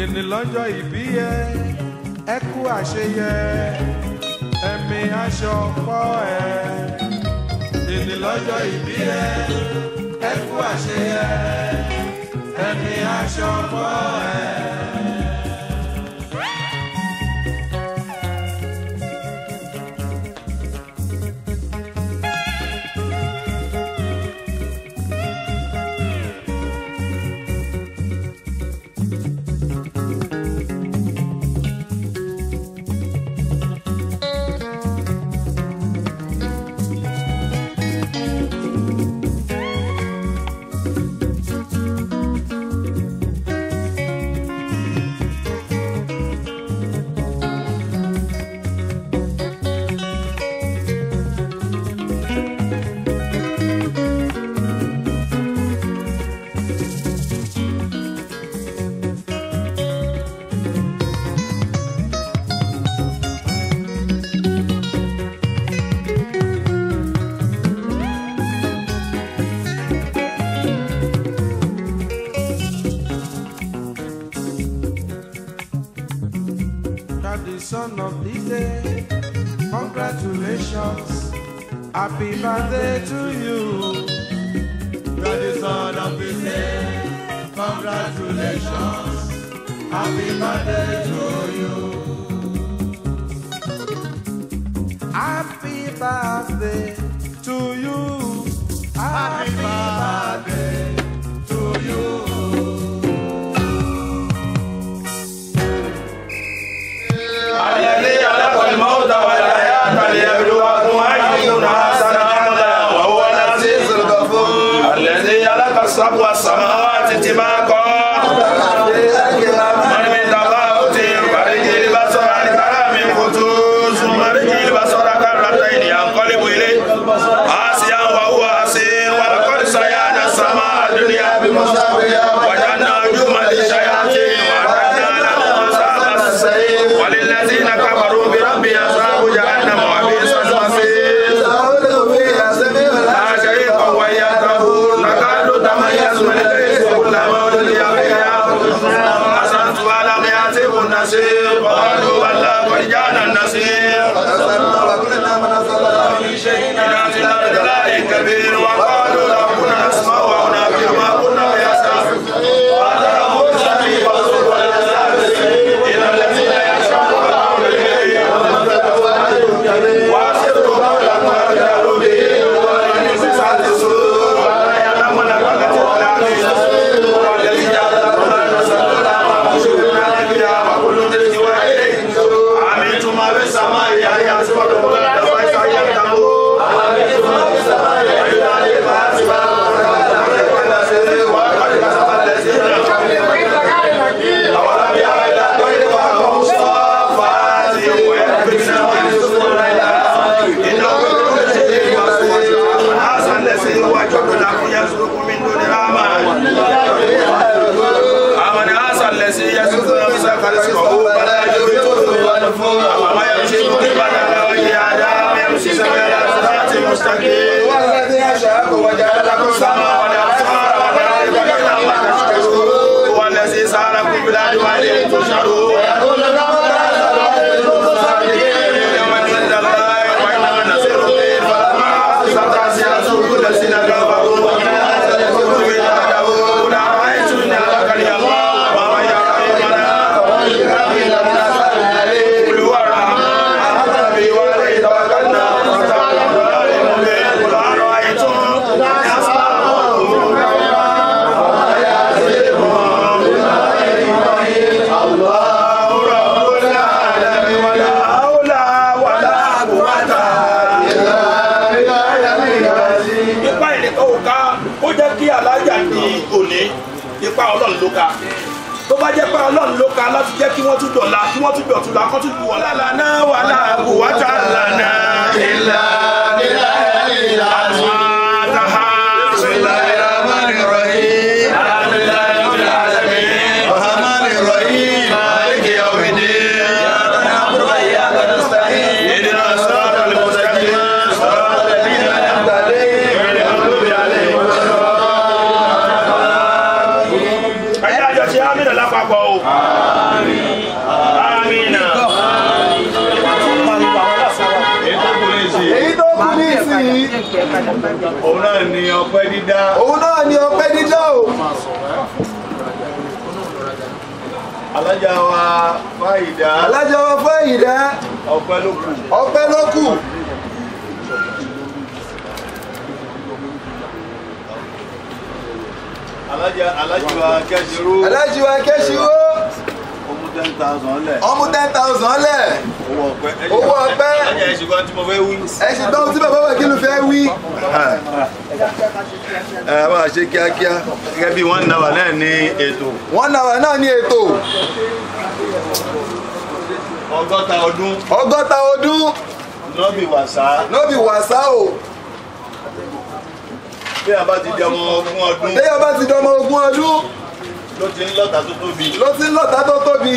èní lọ́jọ́ ìbí yẹ ẹ kú àṣeyẹ ẹ̀mí aṣọ pọ̀ ẹ̀. èní lọ́jọ́ ìbí yẹ ẹ kú àṣeyẹ ẹ̀mí aṣọ pọ̀ ẹ̀. You're the son of the day. Congratulations. Happy birthday to you. You're the son of the day. Congratulations. Happy birthday to you. Happy birthday to you. Happy birthday to you. الذي خلق الموت والحياة ليبلوكم أيكم أحسن عملا وهو العزيز الغفور الذي خلق السبع السماوات طباقا من من تفاوت فرجع البصر عن كلام خطوط ثم رجع البصر كرتين ينقلب إليه عاصيا وهو حسير ولقد سيانا السماء الدنيا بمساوية وجعلنا نجوما للشياطين وأعتدنا لهم أصحاب السعير وللذين كفروا بربهم أصحاب جهنم وبئس المصير لا شريك وهي تقول نكاد تميز من الغيظ كلما ولي بها حسنت ولم يأتهم النصير وقالوا بلى قد جاءنا النصير إلى صراط الله كبير وقالوا لو كنا نسمع أو نعقل ما كنا في أصحاب فاعترفوا بذنبهم فسوقوا للعذاب إلى الذين يشركون قول وأسروا قولكم واجهروا به وإن بسعة الصدور ولا يعلمون كلمة العزيز والذي جعل لكم الأرض سبلا وأنشرنا فيها وكل رزق وإليه أمنتم ما في السماء أن يسقطكم الأرض فإذا يمتمون أمنتم ما في السماء أن يعلم حاسبا وقد كسب الذين أولم يرى إلى الطير فوقهم صافات ويكبرن ويسرون إلى إنه بكل شيء بصير هذا الذي هو جبل لكم يسلك من دون الرحمن أمن هذا الذي يسلك نفسه كرزقه فلا يجوزه وما يمشي مقبلا على وجه آدم يمشي سبيل صراط مستقيم والذي أشاك وجعل لكم السماء والأبصار والأرض قليلا ما تشكرون هو الذي ساركم بلاد وإليه تشرون ويقول لكم ومن عند الله وإنما النصير به فلما ستعصي كل الذين كفروا ومن هذا يكون في قل أرأيتم إن أهلك الله ومن يرحمنا قل هو الرحمن ربي وعليه توكلنا وتعالى الظالم قل أرأيتم إن أصابكم الله رب العالمين ولا حول ولا قوة ipa ìrìnkà òka ó jẹ́ kí alájà di òní ipa ọlọ́run ló ka tó bá jẹ́ pé ọlọ́run ló ka láti jẹ́ kí wọ́n tún dọ̀la kí wọ́n tún dọ̀tún la kọ́ tún ju wọ́n lálá náà wà láàbù wá tá lànà ìlà àtàhà sílẹ̀ ìràmánì rọ̀yìn alhamdulilayi rabbil alamin rahmani rahim maliki yawmiddin na'budu wa iyyaka nasta'in ihdina siratal mustaqim siratal ladzina an'amta alaihim ghayril maghdubi alaihim waladdallin ẹ̀yà àjọṣe ámìnà lápapọ̀ o. òun náà ni ọpẹ́ dídá òun náà ni ọpẹ́ dídá o alájà wa fáyidá alájà wa fáyìdá ọpẹ́ ló kù ọpẹ́ ló kù alájà alájà wa kẹsìrú alájì wa kẹ́síwó ọmú ten thousand lẹ̀ ọmú ten thousand lẹ̀ owó ọpẹ́ Owó ọpẹ́. alájà ẹ̀ ṣùgbọ́n tí mo fẹ́ wí. ẹ sì gbọ́ ohun tí bàbá wa kí ló fẹ́ wí ẹ bá a ṣe kíákíá gẹ́gẹ́ bí wọ́n ń náwà náà ní ètò wọ́n náà náà ní ètò ọgọ́ta ọdún ọgọ́ta ọdún nọ́bì wàsá lóbi wàsá o bí a bá ti di ọmọ ogún ọdún téèyàn bá ti dọmọ ogún ọdún ló ti ń lọ́ta tó tóbi ló ti ń lọ́ta tó tóbi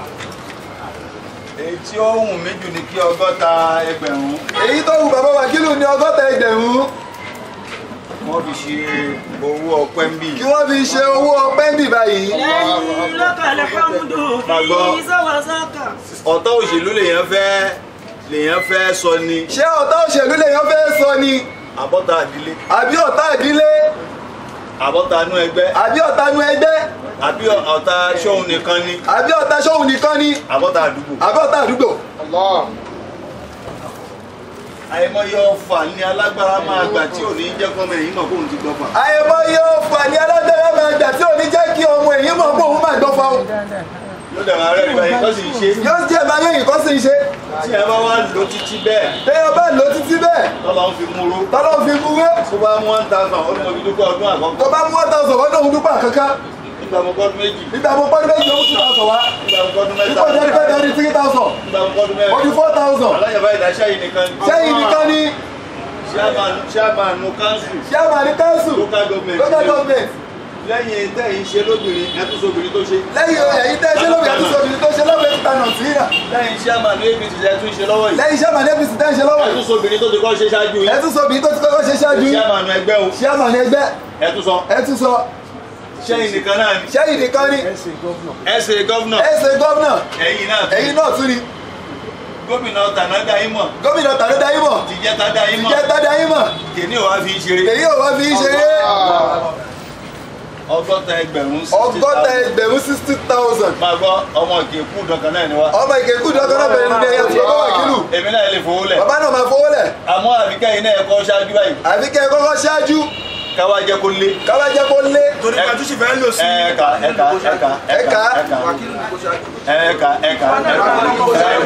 èyí tí ó wù mí jù ní kí ọgọ́ta ẹgbẹ̀rún èyí tó wù bàbá wa kí ló ní ọgọ́ta ẹgbẹ̀rún wọ́n fi ṣe owó ọpẹ́ ń bì kí wọ́n fi ṣe owó ọpẹ́ ń bì báyìí لك الحمد في زوزك ọ̀tá òṣèlú lèèyàn fẹ́ lèèyàn fẹ́ sọ ni ṣé ọ̀tá òṣèlú lèèyàn fẹ́ sọ ni àbọ́ta àdílé àbí ọ̀tá ìdílé àbọ́ta inú ẹgbẹ́ àbí ọ̀tá inú ẹgbẹ́ àbí ọ̀tá ṣóhun nìkan ni àbí ọ̀tá ṣóhun nìkan ni àbọ́ta àdúgbò àbí ọ̀tá àdúgbò àìmọye ọfà ní alágbára máa gbà tí ò ní jẹ́ kọ́mọ ẹ̀yìn mọ̀ kóhun ti gbọ́fà àyẹ̀mọ́ yóò fà ní alágbára máa gbà tí ò ní jẹ́ kí ọmọ èyí mọ̀ pé òun máa gbọ́ fa o ló dẹ̀ máa rẹ̀ ìgbà yìí kọ́ sì ń ṣe yóò jẹ́ máa yẹ̀yìn kọ́ sí ń ṣe tí ẹ bá wá lò títí bẹ́ẹ̀ téèyàn bá lò títí bẹ́ẹ̀ tọ́lọ́ ń fi múró tọ́lọ́ fi mú wé tó bá mú one thousand ó ní mo fi dúpẹ́ ọdún àkọ́kọ́ tó bá mú ọ̀tá ọ̀sán wọ́n náà ń dúpọ̀ kankan nígbà mo kọ́dún méjì nígbà mo pọ́n méjì ó two thousand wá nígbà mo kọ́dún mẹ́ta nígbà mo jẹ́ pé ní three thousand nígbà mo kọ́dún ó di mẹ́rin four thousand alájàbá ìdáṣẹ́ yìí nìkan ni sẹ́yìn nìkan ni chairman council chairman ní council local government local government lẹ́yìn tẹ́ yìí ṣe lóbìnrin ẹtún sóbìnrin tó ṣe lẹ́yìn ẹ̀yìn tẹ́ ṣe lóbi ẹ̀tún sóbi tó ṣe lọ́wọ́ ẹ̀tún tànà sí ìrà lẹ́yìn chairman apc ẹtún ṣe lọ́wọ́ yìí lẹ́yìn chairman apc tẹ́ ṣe lọ́wọ́ ẹtún sóbìnrin tó ti kọ́ ṣe ṣáájú yìí ẹ̀tún sóbi tó ti kọ́kọ́ ṣe ṣáájú yìí chairman ẹgbẹ́ o chairman ẹgbẹ́ ẹtún sọ ẹ̀tún sọ sẹ́yìn nìkan náà ni sẹ́yìn nìkan ni ẹsẹ̀ gọ́vnà ẹ̀sẹ̀ gómìnà ẹ̀yìn náà tún ẹ̀yìn náà tún ni gómìnà tànádà yín mọ̀ gómìnà tàdé dayé mọ̀ tìjẹ́ta dá yín mọ̀ jẹ́ tàdé ayé mọ̀ kìíní ò wá fi ṣeré èyí ò wá fi ń ṣeré ọgọ́ta ẹgbẹ̀rún ọgọ́ta ẹgbẹ̀rún sixty thousand máa gbọ́ ọmọ ìkẹ́kù dọ̀kan náà ni wá ọmọ ìkẹ́kù dọ́kọ́ náà bẹ̀rẹ̀ ní ẹ̀yà tí bàbá wà kílù èmi náà lè fowó lẹ̀ bàbá náà máa fowó lẹ̀ àmọ́ àbíkẹ́ yìí náà ẹ̀kọ́ ṣáájú báyìí àfi kẹ́ ẹ kọ́kọ́ ṣáájú káwá jẹ́ kó lé káwá jẹ́ kó lé torí pàtó sì fẹ́ lò sí. ẹ̀ka ẹ̀ka ẹ̀ka Ẹ̀ka. ẹ̀ka ẹ̀ka ẹ̀ka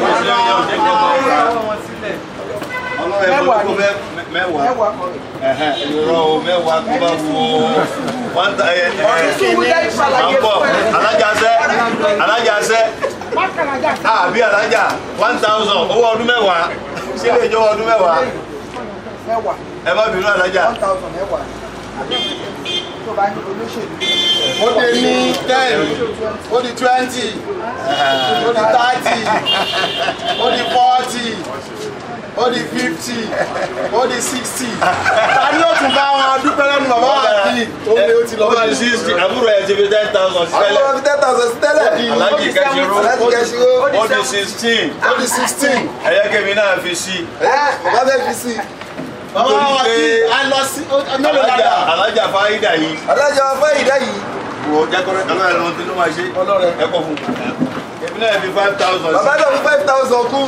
mẹ́wàá mẹ́wàá ẹ̀hẹ́n ìrọ̀ o mẹ́wàá tó bá wo wọ́n ta ẹ̀ ẹ̀ à ń bọ̀ alájàsẹ́ alájàsẹ́ àbí alájà one thousand owó ọdún mẹ́wàá ṣé lè jọ ọdún mẹ́wàá ẹ má bínú alájà. ó dé ní ten ó di twenty ó di thirty ó di forty ó di fifty ó di sixty ta ni ó tún bá wọn dúpẹ́ lẹ́nu bàbá àti òun ni ó ti lọ ó ti báyìí. sixty àbúrò ẹ̀ ti fi ten thousand àwọn sílẹ̀ ọmọ fi ten thousand sí tẹ́lẹ̀ alájì kẹsìrò aláàjì kẹ́sìrò ó di sixteen ó di sixteen. ẹ̀yẹ́kẹ́mi náà fi sí ẹ̀ bàbá fẹ́ fi sí bàbá Nítorí wa pé kí a lọ sí mélòó alájà dáadáa. alájà fáyidà yìí alájà wa fẹ́ ìdá yìí wò jákòrò ọlọ́run ẹ̀rọ tí ló máa ṣe ẹ̀kọ́ fún èmi náà fi five thousand bàbá náà fi five thousand kú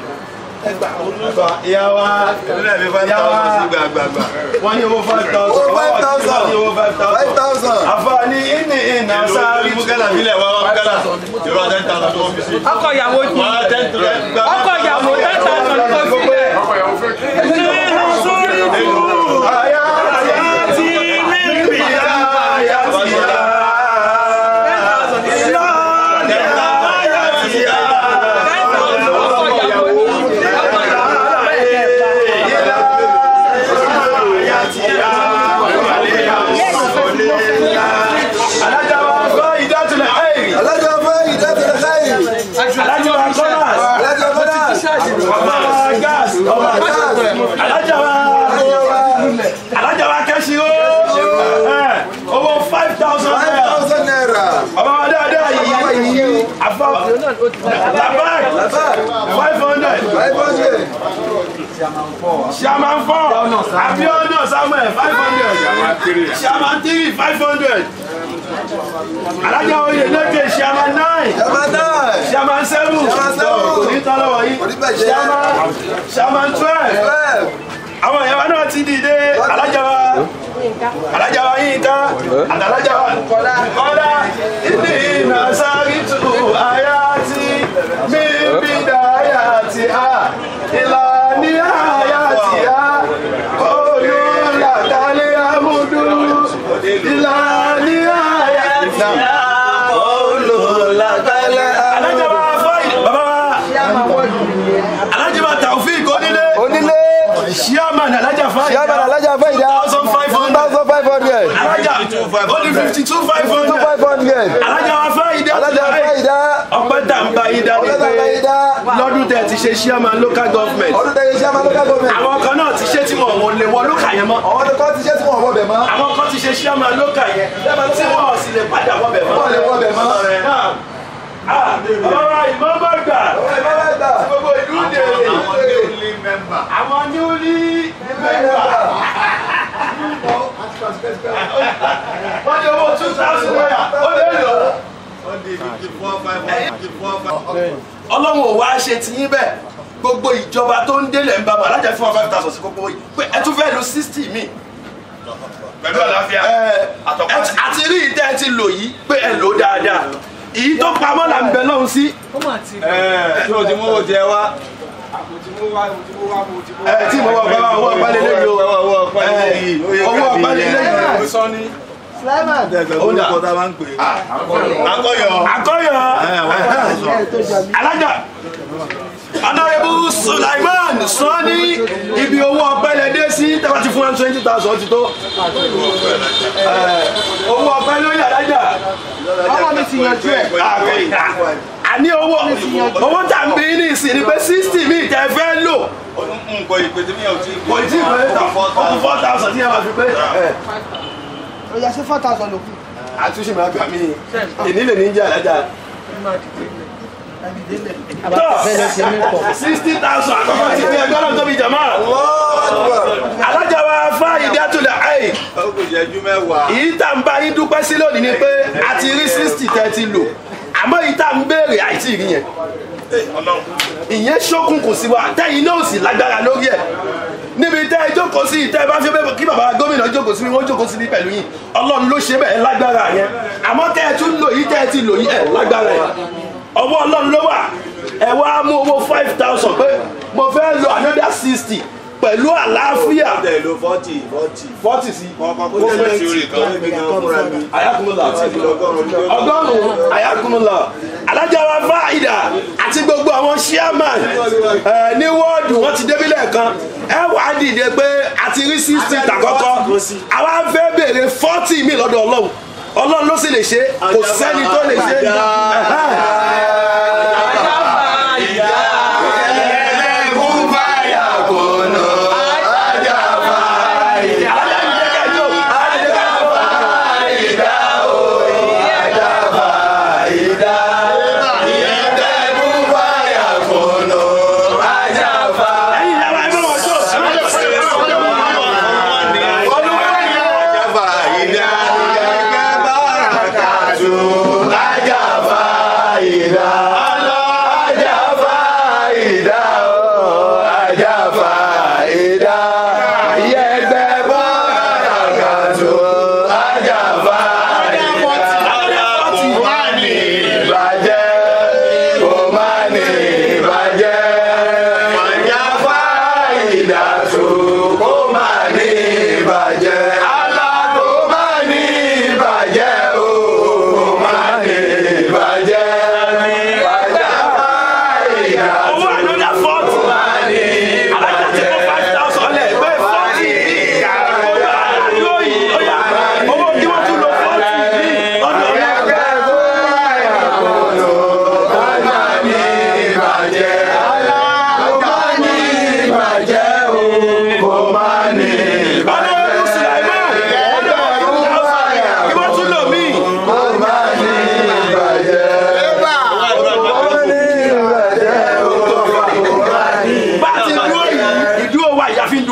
ìyá wa èmi náà fi five thousand sí gbàgbàgbà wọ́n ní owó five thousand owó five thousand wọ́n ní owó five five thousand thousand àfààní ìní ìnà sáré mukala filẹ̀ wá wá mukala ìrọ̀ ten thousand tó wọ́n fi sí. ọkọ ìyàwó jù wọ́n á ten to ten gbà. ọkọ ìyàwó ten thousand kò sílẹ̀. sórí fún Àyà àti níbi àyà ti yá. alájà wa fẹ́ ìdá tẹ̀lé káyì alájà kọ́nà alájàwá kẹ́sì ó owó five thousand five naira thousand naira bàbá wa dáadáa bàbá yìí yìí àfa five hundred five hundred chairman four abiodun samuel five hundred chairman three five hundred alájà oyè lókè chairman nine chairman nine chairman seven Chairman seven. kò ní tán lọ́wọ́ yìí Kò ní bàjẹ́. chairman chairman twelve twelve àwọn ìyàwó náà ti dìde alájà wa alájà wa yínká àtàlájà wa kọ́lá ìdí iná sáré tù àyà tí mímí dáyà tí a ìlànà àyà tí a olùlàdálẹ̀ amúdú ìlànà àyà tí a olùlàkálẹ̀ alájà wa fáyì bàbá wa alájà wa taofik onílé onílé chairman alájà fáyì chairman alájà fẹ́yìdá thousand five two hundred thousand five hundred alájà only fifty two five two hundred five hundred alájà wa fáyìdá alájà fẹ́yìdá ọpẹ́ tá n bá yín dá ní ọlọ́dà pé fẹ́yìdá lọ́dún tẹ̀ ti ṣe chairman local government ọdún tẹ̀yẹ chairman local government àwọn kan náà ti ṣe tí wọn ò lè wọ lókà yẹn mọ́ àwọn tó kọ́ ti ṣe tí wọ́n wọ́ bẹ̀ mọ́ àwọn kan ti ṣe chairman local yẹn tí wọn ò sì lè padà wọ bẹ̀ mọ́. wọ́n lè wọ́ bẹ̀ mọ́ ọ̀rọ̀ ìmọ̀ bá gbà ọ̀rẹ́ bá bá gbà gbogbo ìlú dèrè àwọn newly member wọ́n ní owó two thousand naira ó lè lò ọlọ́run ò wá ṣe ti yín bẹ́ẹ̀ gbogbo ìjọba tó ń délẹ̀ ń bá bọ̀ alájà fún wa five thousand sí gbogbo yìí pé ẹ tún fẹ́ lo sixty mi. pẹ̀lú àlàáfíà ẹ àti rí ìtẹ́ ẹ ti lò yìí pé ẹ lò ó dáadáa èyí tó pamọ́ là ń bẹ lọ́hùn sí. tí o ti mú o jẹ wá. ẹ tí mo wọ bá wa owó ọ̀pá lélẹ́yìí o owó ọ̀pá lélẹ́yìí. owó ọ̀pá lélẹ́yìí. sọ́ni. orúkọ tá a máa ń pè é. akọyọ. àkọ́yọ̀ alájà honourable sulaiman sọ ní ibi owó ọpẹ́ lẹ dé sí tẹ́wọ́ ti fún one twenty thousand ti tó Eh, owó ọpẹ́ lórí alájà ọmọ mi ti yanjú ẹ. àní owó owó tà ń bí ní ìsìn ni pé sixty mi tẹ́ fẹ́ lò nǹkan ìpè tí mi ò tí ì kò tí ì pé ọkùn four thousand tí yẹn máa fi pé ó yà sí four thousand lókù. àtúnṣe máa gbà mí ìnílẹ̀ ní jẹ́ alájà sixty thousand àkọ́kọ́ ti fi ẹgbẹ́ náà tóbi jàmá alájà wa fá ìdátulẹ̀ ayé ó kò jẹ́jú mẹ́wàá. èyí tá n bá yín dúpẹ́ sí lónìí ni pé a ti rí sixty tẹ́ ti lò àmọ́ èyí tá n béèrè àìtí rí yẹn ìyẹn ṣókùnkùn sí wa tẹ́yìn náà sì lágbára lórí ẹ̀ níbi tẹ́ ẹ jókòó sí tẹ́ ẹ bá fi bẹ́ẹ̀ kí bàbá gómìnà jókòó sí wọ́n jókòó sí ní pẹ̀lú yìí ọlọ́run ló ṣe bẹ́ẹ̀ lágbára yẹn àmọ́ tẹ́ ẹ tún lò yìí tẹ́ ẹ ti lò yìí ẹ̀ lágbára yẹn ọwọ́ ọlọ́run ló wà ẹ wá mú owó five thousand pé mo fẹ́ lo another sixty pẹ̀lú àlàáfíà ọ̀dẹ̀ ló fọ́tì fọ́tì. forty sí kọ́kọ́ kó tẹ̀lé sí orí kan. níbi kan fúnra mi. ayakunla ọgọ́rùn-ún ọgọ́rùn-ún ayakunla alájàwá fáìdà àti gbogbo àwọn chairman ẹ, ní wọ́ọ̀dù wọ́n ti débi lẹ́ẹ̀kan ẹ wà á dìde pé a ti rí sixty tàkọ́kọ́ àwa fẹ́ béèrè forty mi lọ́dọ̀ ọlọ́run ọlọ́run ló sì lè ṣe kò sẹ́ni tó lè ṣe. ẹ̀yin ìyá wa ẹ bá wọn jó. Ajaba ìdá.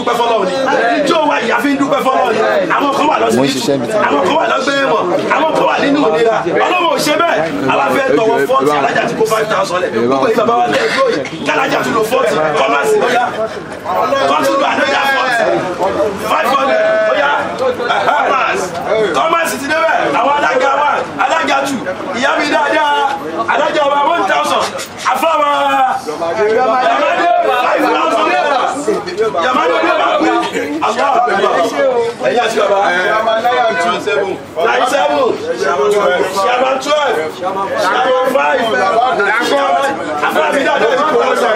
dúpẹ́ fọlọ́run ni ijó wa ìyá fi ń dúpẹ́ fọlọ́run ni àwọn kan wà lọ́sibítù àwọn kan wà lọ́gbẹ́ ẹ̀wọ̀n àwọn kan wà nínú ìlera ọlọ́run ò ṣe bẹ́ẹ̀ aláfẹ́ tọwọ́ fọ́ọ̀tì alájà ti kó five thousand lẹ̀ gbogbo yìí bàbá wa tẹ̀ ẹ̀dúró yìí kálájà tún lo fọ́ọ̀tì kọ́másì lọ́yà kọ́tún lọ àdójà fọ́ọ̀tì five hundred lọ́yà kọ́másì ti débẹ̀ àwọn alága wa alága tù ìyá mi dáadáa alága wa one thousand afáwa yamade five thousand yamade ọdún bá pín àwọn àgbà ẹ̀yà sí bàbá nine seven shaman twelve shaman five afáwa mi dáadáa ti kò lọ́sọ̀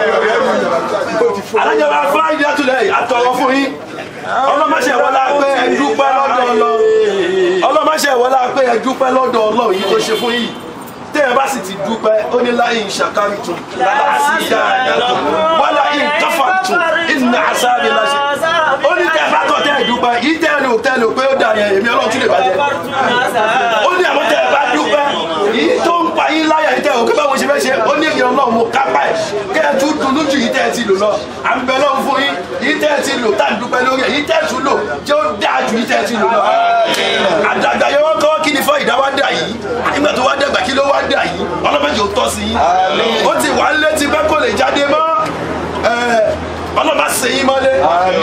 alága wa fáyì dátúlẹ̀ àtọ̀wọ̀ fún yín ọlọ́mọṣẹ́ wọlé pé ẹ dúpẹ́ lọ́dọ̀ ọlọ́run ọlọ́mọṣẹ́ wọlé pé ẹ dúpẹ́ lọ́dọ̀ ọlọ́run yìí tó ṣe fún yìí tẹ́ ẹ bá sì ti dúpẹ́ ó ní láyé ìṣàkárí tún lára sí dáadáa wọ́n láyé ìkáfà tún ìnà àṣàbí láṣẹ ó ní tẹ́ ẹ bá tọ̀ tẹ́ ẹ dúpẹ́ yìí tẹ́ ẹ lò tẹ́ ẹ lò pé ó dà yẹn èmi ọlọ́run tún lè bàjẹ́ ó ní àwọn tẹ́ ẹ bá dúpẹ́ yìí tó ń pa yín láyà yìí tẹ́ ò kí báwo ṣe fẹ́ ṣe ó ní ìyẹn ọlọ́run mo kápá ẹ̀ kẹ́ ẹ tún dunú ju yìí tẹ́ ẹ ti lò lọ à ń bẹ lọ́run fún yín yìí tẹ́ ẹ ti lò tá à ń dúpẹ́ lórí ẹ̀ yìí tẹ́ ẹ tún lò jẹ́ ó dáa ju yìí tẹ́ ẹ ti lò lọ. àdàgbà yẹn wọ́n kọ́ kí ni fọ́ ìdá wá dà yìí nígbà tó wá dàgbà kí ló wá dà yìí ọlọ́mọdé ò tọ́ sí yín ó ti wà ń létí pé kò lè jáde mọ́ ọlọ́mọ sèyí mọ́lé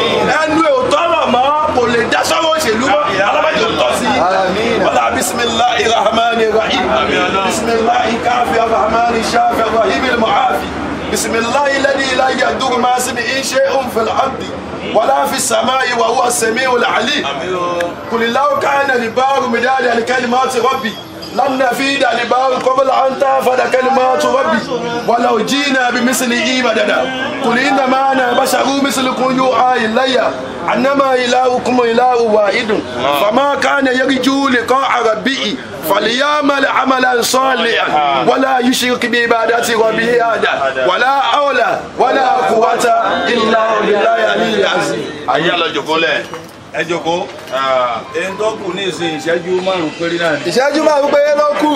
ẹnu ẹ̀ ò tọrọ mọ́ kò lè dá sọ́wọ́ òṣèlú mọ́ ọlọ́mọdé ò tọ́ sí yín wọ́n bisimilahi rahman rahim bisimilahi káfí rahman shafi rahim ilmuhafi bisimilahi ladi ilayi adugu maasimi inshe unfil abdi wala fi samai wa huwa samiu alim kulilawo kana libaru midadi alikalimati rabbi لم نفيد لبار قبل أن تنفد كلمات ربي ولو جينا بمثله مددا قل إنما أنا بشر مثلكم يوحى إلي أنما إلهكم إله واحد فما كان يرجو لقاء ربه فليعمل عملا صالحا ولا يشرك بعبادة ربه أحدا ولا حول ولا قوة إلا بالله العلي العظيم ayé alọ́jọ̀kọ́ lẹ̀ ẹ jókòó ẹni tó kù ní ìsìn ìṣẹ́jú márùn-ún péré náà ni ìṣẹ́jú máa ń pé ló kù